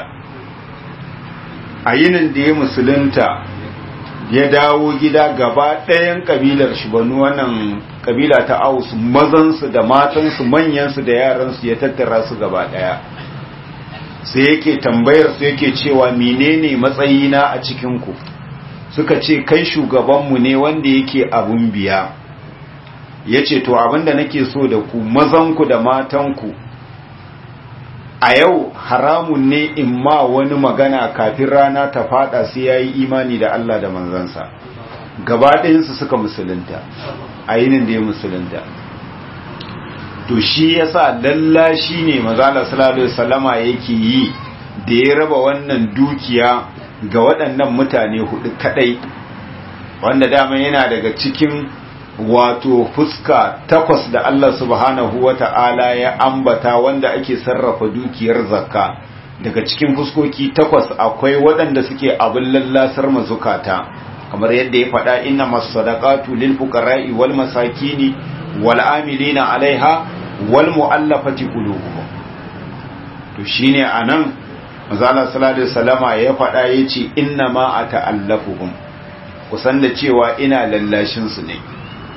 a yinin da ya musulunta ya dawo gida gaba ɗayan ƙabilar shi banu wannan ƙabila ta aus mazansu da matansu manyansu da yaransu ya tattara su gaba ɗaya sai yake tambayar su yake cewa menene matsayina a cikinku suka ce kai shugabanmu ne wanda yake abun biya ya ce to abinda nake so da ku mazanku da matanku a yau haramun ne in ma wani magana kafin rana ta fada sai ya yi imani da Allah da manzansa gaba ɗayansu suka musulunta a yinin da ya musulunta to shi yasa lallashi ne mazala sallallahu salama yake yi da ya raba wannan dukiya ga waɗannan mutane hudu kadai wanda dama yana daga cikin wato fuska takwas da Allah subhanahu wa ta'ala ya ambata wanda ake sarrafa dukiyar zakka daga cikin fuskoki takwas akwai waɗanda suke abin lallasar mazukata kamar yadda ya faɗa inna masadaqatu lil fuqara'i wal masakini wal amilina alaiha wal mu'allafati qulubuhum to shine anan manzo Allah sallallahu alaihi wasallama ya faɗa yace inna ma ata'allafuhum kusan da cewa ina lallashin su ne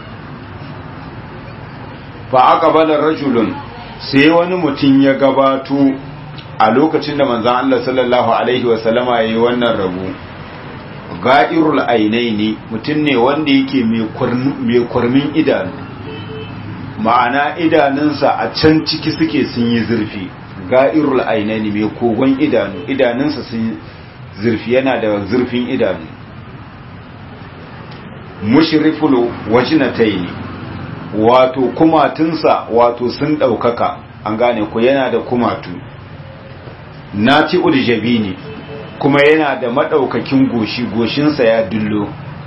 fa aqbala rajulun sai wani mutum ya gabato a lokacin da manzon Allah sallallahu alaihi wasallama yayi wannan rabu ga'irul ainaini mutum ne wanda yake mai kwarmin idanu ma'ana idanunsa a can ciki suke sun yi zurfi ga'irul ainaini mai kogon idanu idanunsa sun zurfi yana da zurfin idanu mushriful wajnataini wato kumatunsa wato sun ɗaukaka an gane ku yana da kumatu nati uljabini kuma yana da maɗaukakin goshi goshinsa ya dullo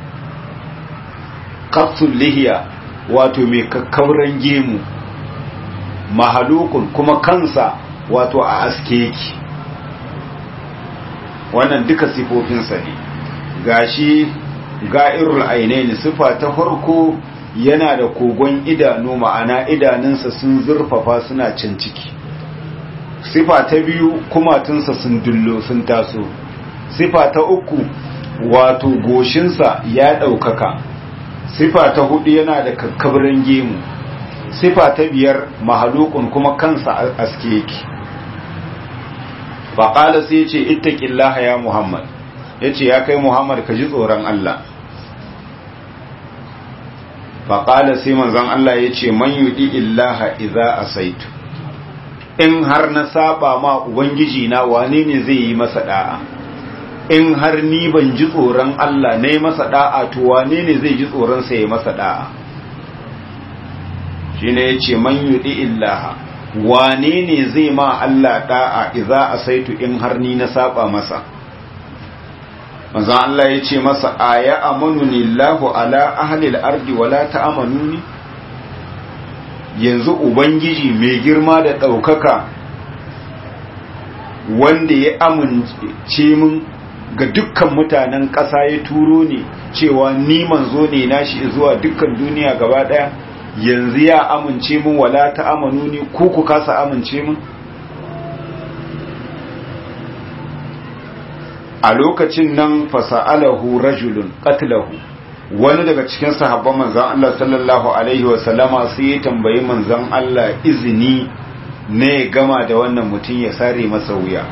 kapsul lihiya wato mai kakkauran gemu mahalukun kuma kansa wato a aske yake wannan duka sifofinsa ne gashi ga'irul ainaini sifa ta farko yana da kogon idanu ma'ana idanunsa sun zurfafa suna can ciki sifa ta biyu kumatunsa sun dullo sun taso sifa ta uku wato goshinsa ya ɗaukaka sifa ta hudu yana da kakkabirin gemu sifa ta biyar mahalukun kuma kansa aske yake faƙala sai ce ittaqillaha ya muhammad ya ce ya kai muhammad ka ji tsoron allah faƙala sai manzon allah ya ce man yudi illaha iza asaitu in har na saba ma ubangiji na wane ne zai yi masa da'a in har ni ban ji tsoron Allah na yi masa da'a to wane ne zai ji tsoron sa ya masa da'a shi ne ya ce man yudi illaha wane ne zai ma Allah da'a iza a saitu in har ni na saba masa manzan Allah ya ce masa aya amanuni Allahu ala ahlil ardi wala ta'amanuni yanzu ubangiji mai girma da ɗaukaka wanda ya amince min ga dukkan mutanen ƙasa ya turo ne cewa ni manzo ne nashi zuwa dukkan duniya gaba ɗaya yanzu ya amince min wala ta amanu ni ku ku kasa amince min a lokacin nan fasa'alahu rajulun qatlahu wani daga cikin sahabban manzon Allah sallallahu alaihi wa sallama sai ya tambayi manzon Allah izini ne gama da wannan mutum ya sare masa wuya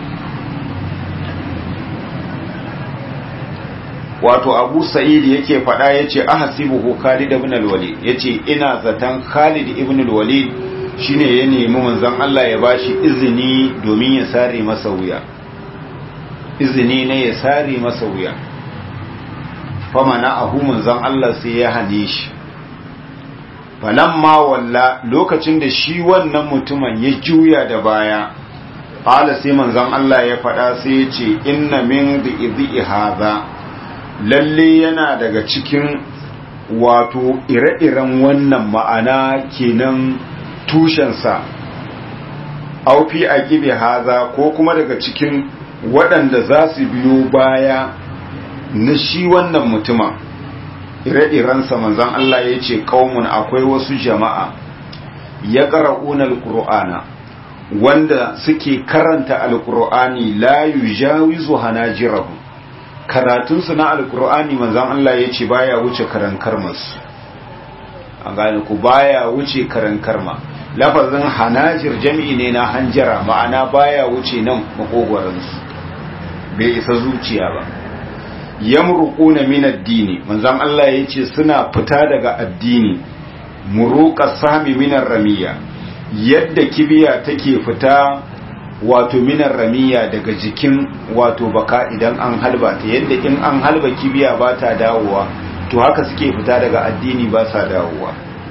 wato abu sa'id yake faɗa ya ce ahasibuhu khalid ibn al-walid ya ce ina zaton khalid ibn al-walid shine ya nemi manzon Allah ya bashi izini domin ya sare masa wuya izini ne ya sare masa wuya famana ahu manzon Allah sai ya hane shi falamma walla lokacin da shi wannan mutumin ya juya da baya qala sai manzon Allah ya faɗa sai ya ce inna min dhi'i hadha lalle yana daga cikin wato ire-iren wannan ma'ana kenan tushensa aufi a gibe haza ko kuma daga cikin waɗanda za su biyo baya na shi wannan mutumin ire-irensa manzan Allah ya ce ƙaumun akwai wasu jama'a ya ƙara'unar alƙur'ana wanda suke karanta alƙur'ani la yujawizu hanajirahu karatunsu na alkur'ani manzan Allah ya ce baya wuce karan karmasu an gane ku baya wuce karan karma lafazin hanajir jami'i ne na hanjara ma'ana baya wuce nan makogwaransu bai isa zuciya ba yamruquna min ad-dini manzan Allah ya ce suna fita daga addini muruqa sami min ramiya yadda kibiya take fita wato minar ramiya daga jikin wato baka idan an halba ta yadda in an halba kibiya ba ta dawowa to haka suke fita daga addini ba sa dawowa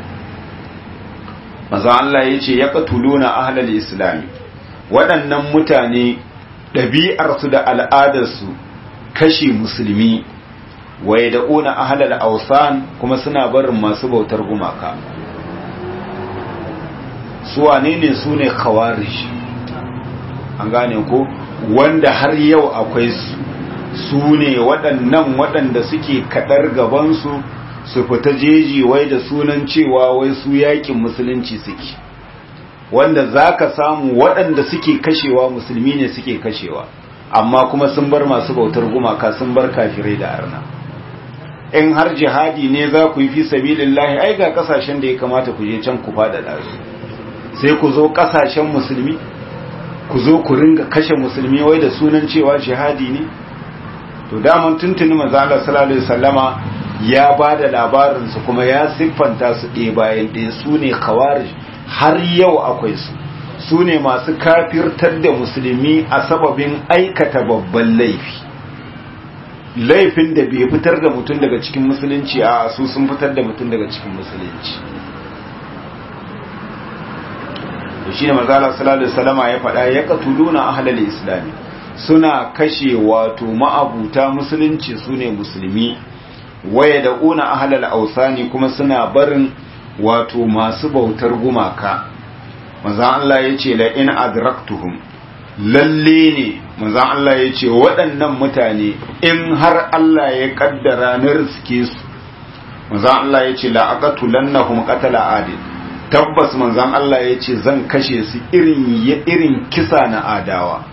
maza Allah ya ce ya katuluna ahlal islami waɗannan mutane ɗabi'arsu da al'adarsu kashe musulmi waye da una ahlal awsan kuma suna barin masu bautar gumaka su wane ne su ne khawarij an gane ko wanda har yau akwai su su ne waɗannan waɗanda suke kaɗar gabansu su fita jeji wai da sunan cewa wai su yakin musulunci suke wanda za ka samu waɗanda suke kashewa musulmi ne suke kashewa amma kuma sun bar masu bautar gumaka sun bar kafirai da arna in har jihadi ne za ku yi fi sabilillahi ai ga kasashen da ya kamata ku je can ku faɗaɗa su sai ku zo kasashen musulmi ku zo ku ringa kashe musulmi wai da sunan cewa jihadi ne to daman tuntuni manzo Allah sallallahu alaihi wasallama ya bada labarin su kuma ya siffanta su ɗaya bayan ɗaya su ne khawarij har yau akwai su su ne masu kafirtar da musulmi a sababin aikata babban laifi laifin da bai fitar da mutum daga cikin musulunci a su sun fitar da mutum daga cikin musulunci da shi ne mazala sallallahu alaihi wasallama ya faɗa ya katuluna ahlal islami suna kashe wato ma'abuta musulunci su ne musulmi waya da una ahlal ausani kuma suna barin wato masu bautar gumaka manzan Allah ya ce la in adraktuhum lalle ne manzan Allah ya ce waɗannan mutane in har Allah ya kaddara na riske su manzan Allah ya ce la aqatulannahum qatala adil tabbas manzan Allah ya ce zan kashe su irin irin kisa na adawa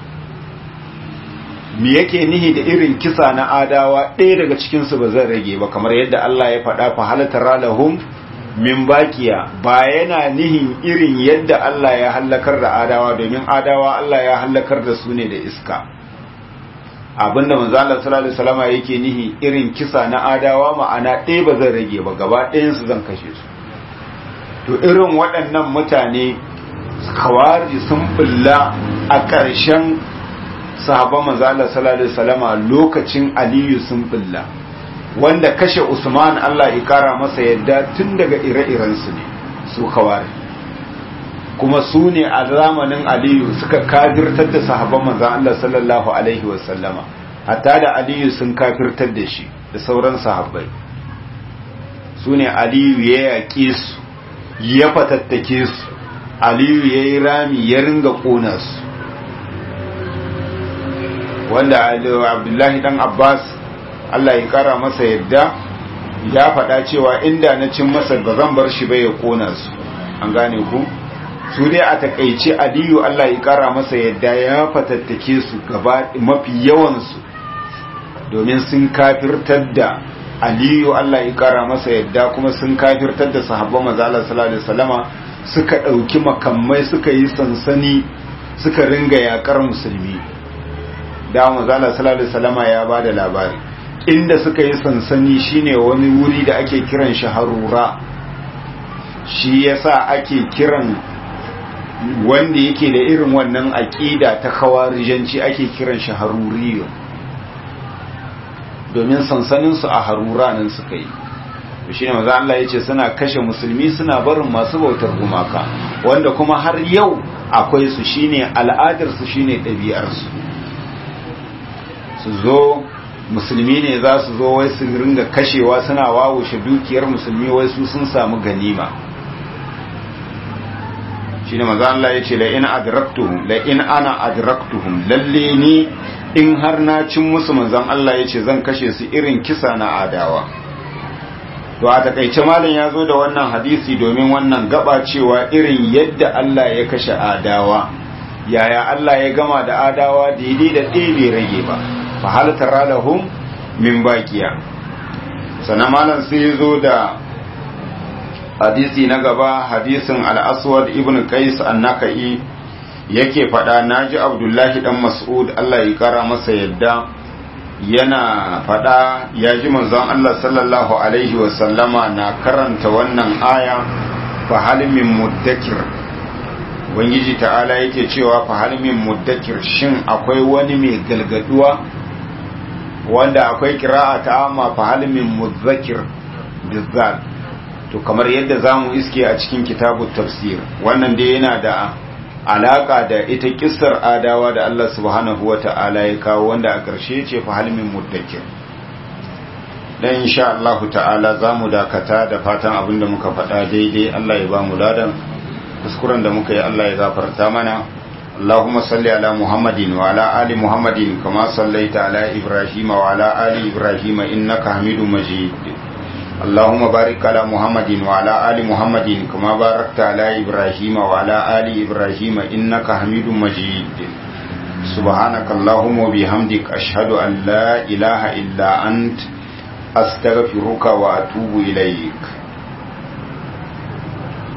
me yake nihi da irin kisa na adawa ɗaya daga cikinsu ba zan rage ba kamar yadda Allah ya faɗa fa halatar lahum min bakiya ba yana nihin irin yadda Allah ya hallakar da adawa domin adawa Allah ya hallakar da su ne da iska abinda manzo Allah sallallahu alaihi wasallam yake nihi irin kisa na adawa ma'ana ɗaya ba zan rage ba gaba ɗayan su zan kashe su to irin waɗannan mutane kawari sun bulla a ƙarshen sahabban manzo Allah sallallahu alaihi wasallama lokacin Aliyu sun bulla wanda kashe Usman Allah ya kara masa yadda tun daga ire-iren su ne su kawari kuma su ne a zamanin Aliyu suka kafirtar da sahabban manzo Allah sallallahu alaihi wasallama hatta da Aliyu sun kafirtar da shi da sauran sahabbai su ne Aliyu ya yaƙe su ya fatattake su Aliyu ya yi rami ya ringa ƙona su wanda abdullahi dan abbas allah ya kara masa yadda ya faɗa cewa inda na cin masa ba zan bar shi bai ya kona su an gane ku su dai a takaice aliyu allah ya kara masa yadda ya fatattake su gaba mafi yawansu domin sun kafirtar da aliyu allah ya kara masa yadda kuma sun kafirtar da sahabban mazalar sallallahu alaihi wasallama suka ɗauki makamai suka yi sansani suka ringa yakar musulmi da manzala sallallahu alaihi wasallama ya bada labari inda suka yi sansani shine wani wuri da ake kiran shi harura shi yasa ake kiran wanda yake da irin wannan aqida ta khawarijanci ake kiran shi haruriyo domin sansanin su a harura nan suka yi to shine manzo Allah yace suna kashe musulmi suna barin masu bautar gumaka wanda kuma har yau akwai su shine al'adar su shine ɗabi'ar su su zo musulmi ne za su zo wai su ringa kashewa suna wawushe dukiyar musulmi wai su sun samu ganima shi ne maza Allah ya ce la'in adraktuhum la'in ana adraktuhum lalle ni in har na cin musu manzan Allah ya ce zan kashe su irin kisa na adawa to a takaice malam ya zo da wannan hadisi domin wannan gaba cewa irin yadda Allah ya kashe adawa yaya Allah ya gama da adawa daidai da ɗaya bai rage ba fa hal tara lahum min baqiya sana malam sai zo da hadisi na gaba hadisin al-aswad ibn qais an-nakai yake fada naji abdullahi dan mas'ud Allah ya kara masa yadda yana fada ya ji manzon Allah sallallahu alaihi wa sallama na karanta wannan aya fa hal min muddakir ubangiji ta'ala yake cewa fa hal min muddakir shin akwai wani mai galgaduwa wanda akwai kira'a ta amma fa hal min mudzakir bizzal to kamar yadda zamu iske a cikin kitabut tafsir wannan dai yana da alaka da ita kissar adawa da Allah subhanahu wata'ala ya kawo wanda a ƙarshe ce fa hal min muddakir dan insha Allah ta'ala za mu dakata da fatan abinda muka faɗa daidai Allah ya ba mu ladan kuskuren da muka yi Allah ya gafarta mana اللهم صل على محمد وعلى آل محمد كما صليت على إبراهيم وعلى آل إبراهيم إنك حميد مجيد اللهم بارك على محمد وعلى آل محمد كما باركت على إبراهيم وعلى آل إبراهيم إنك حميد مجيد سبحانك اللهم وبحمدك أشهد أن لا إله إلا أنت أستغفرك وأتوب إليك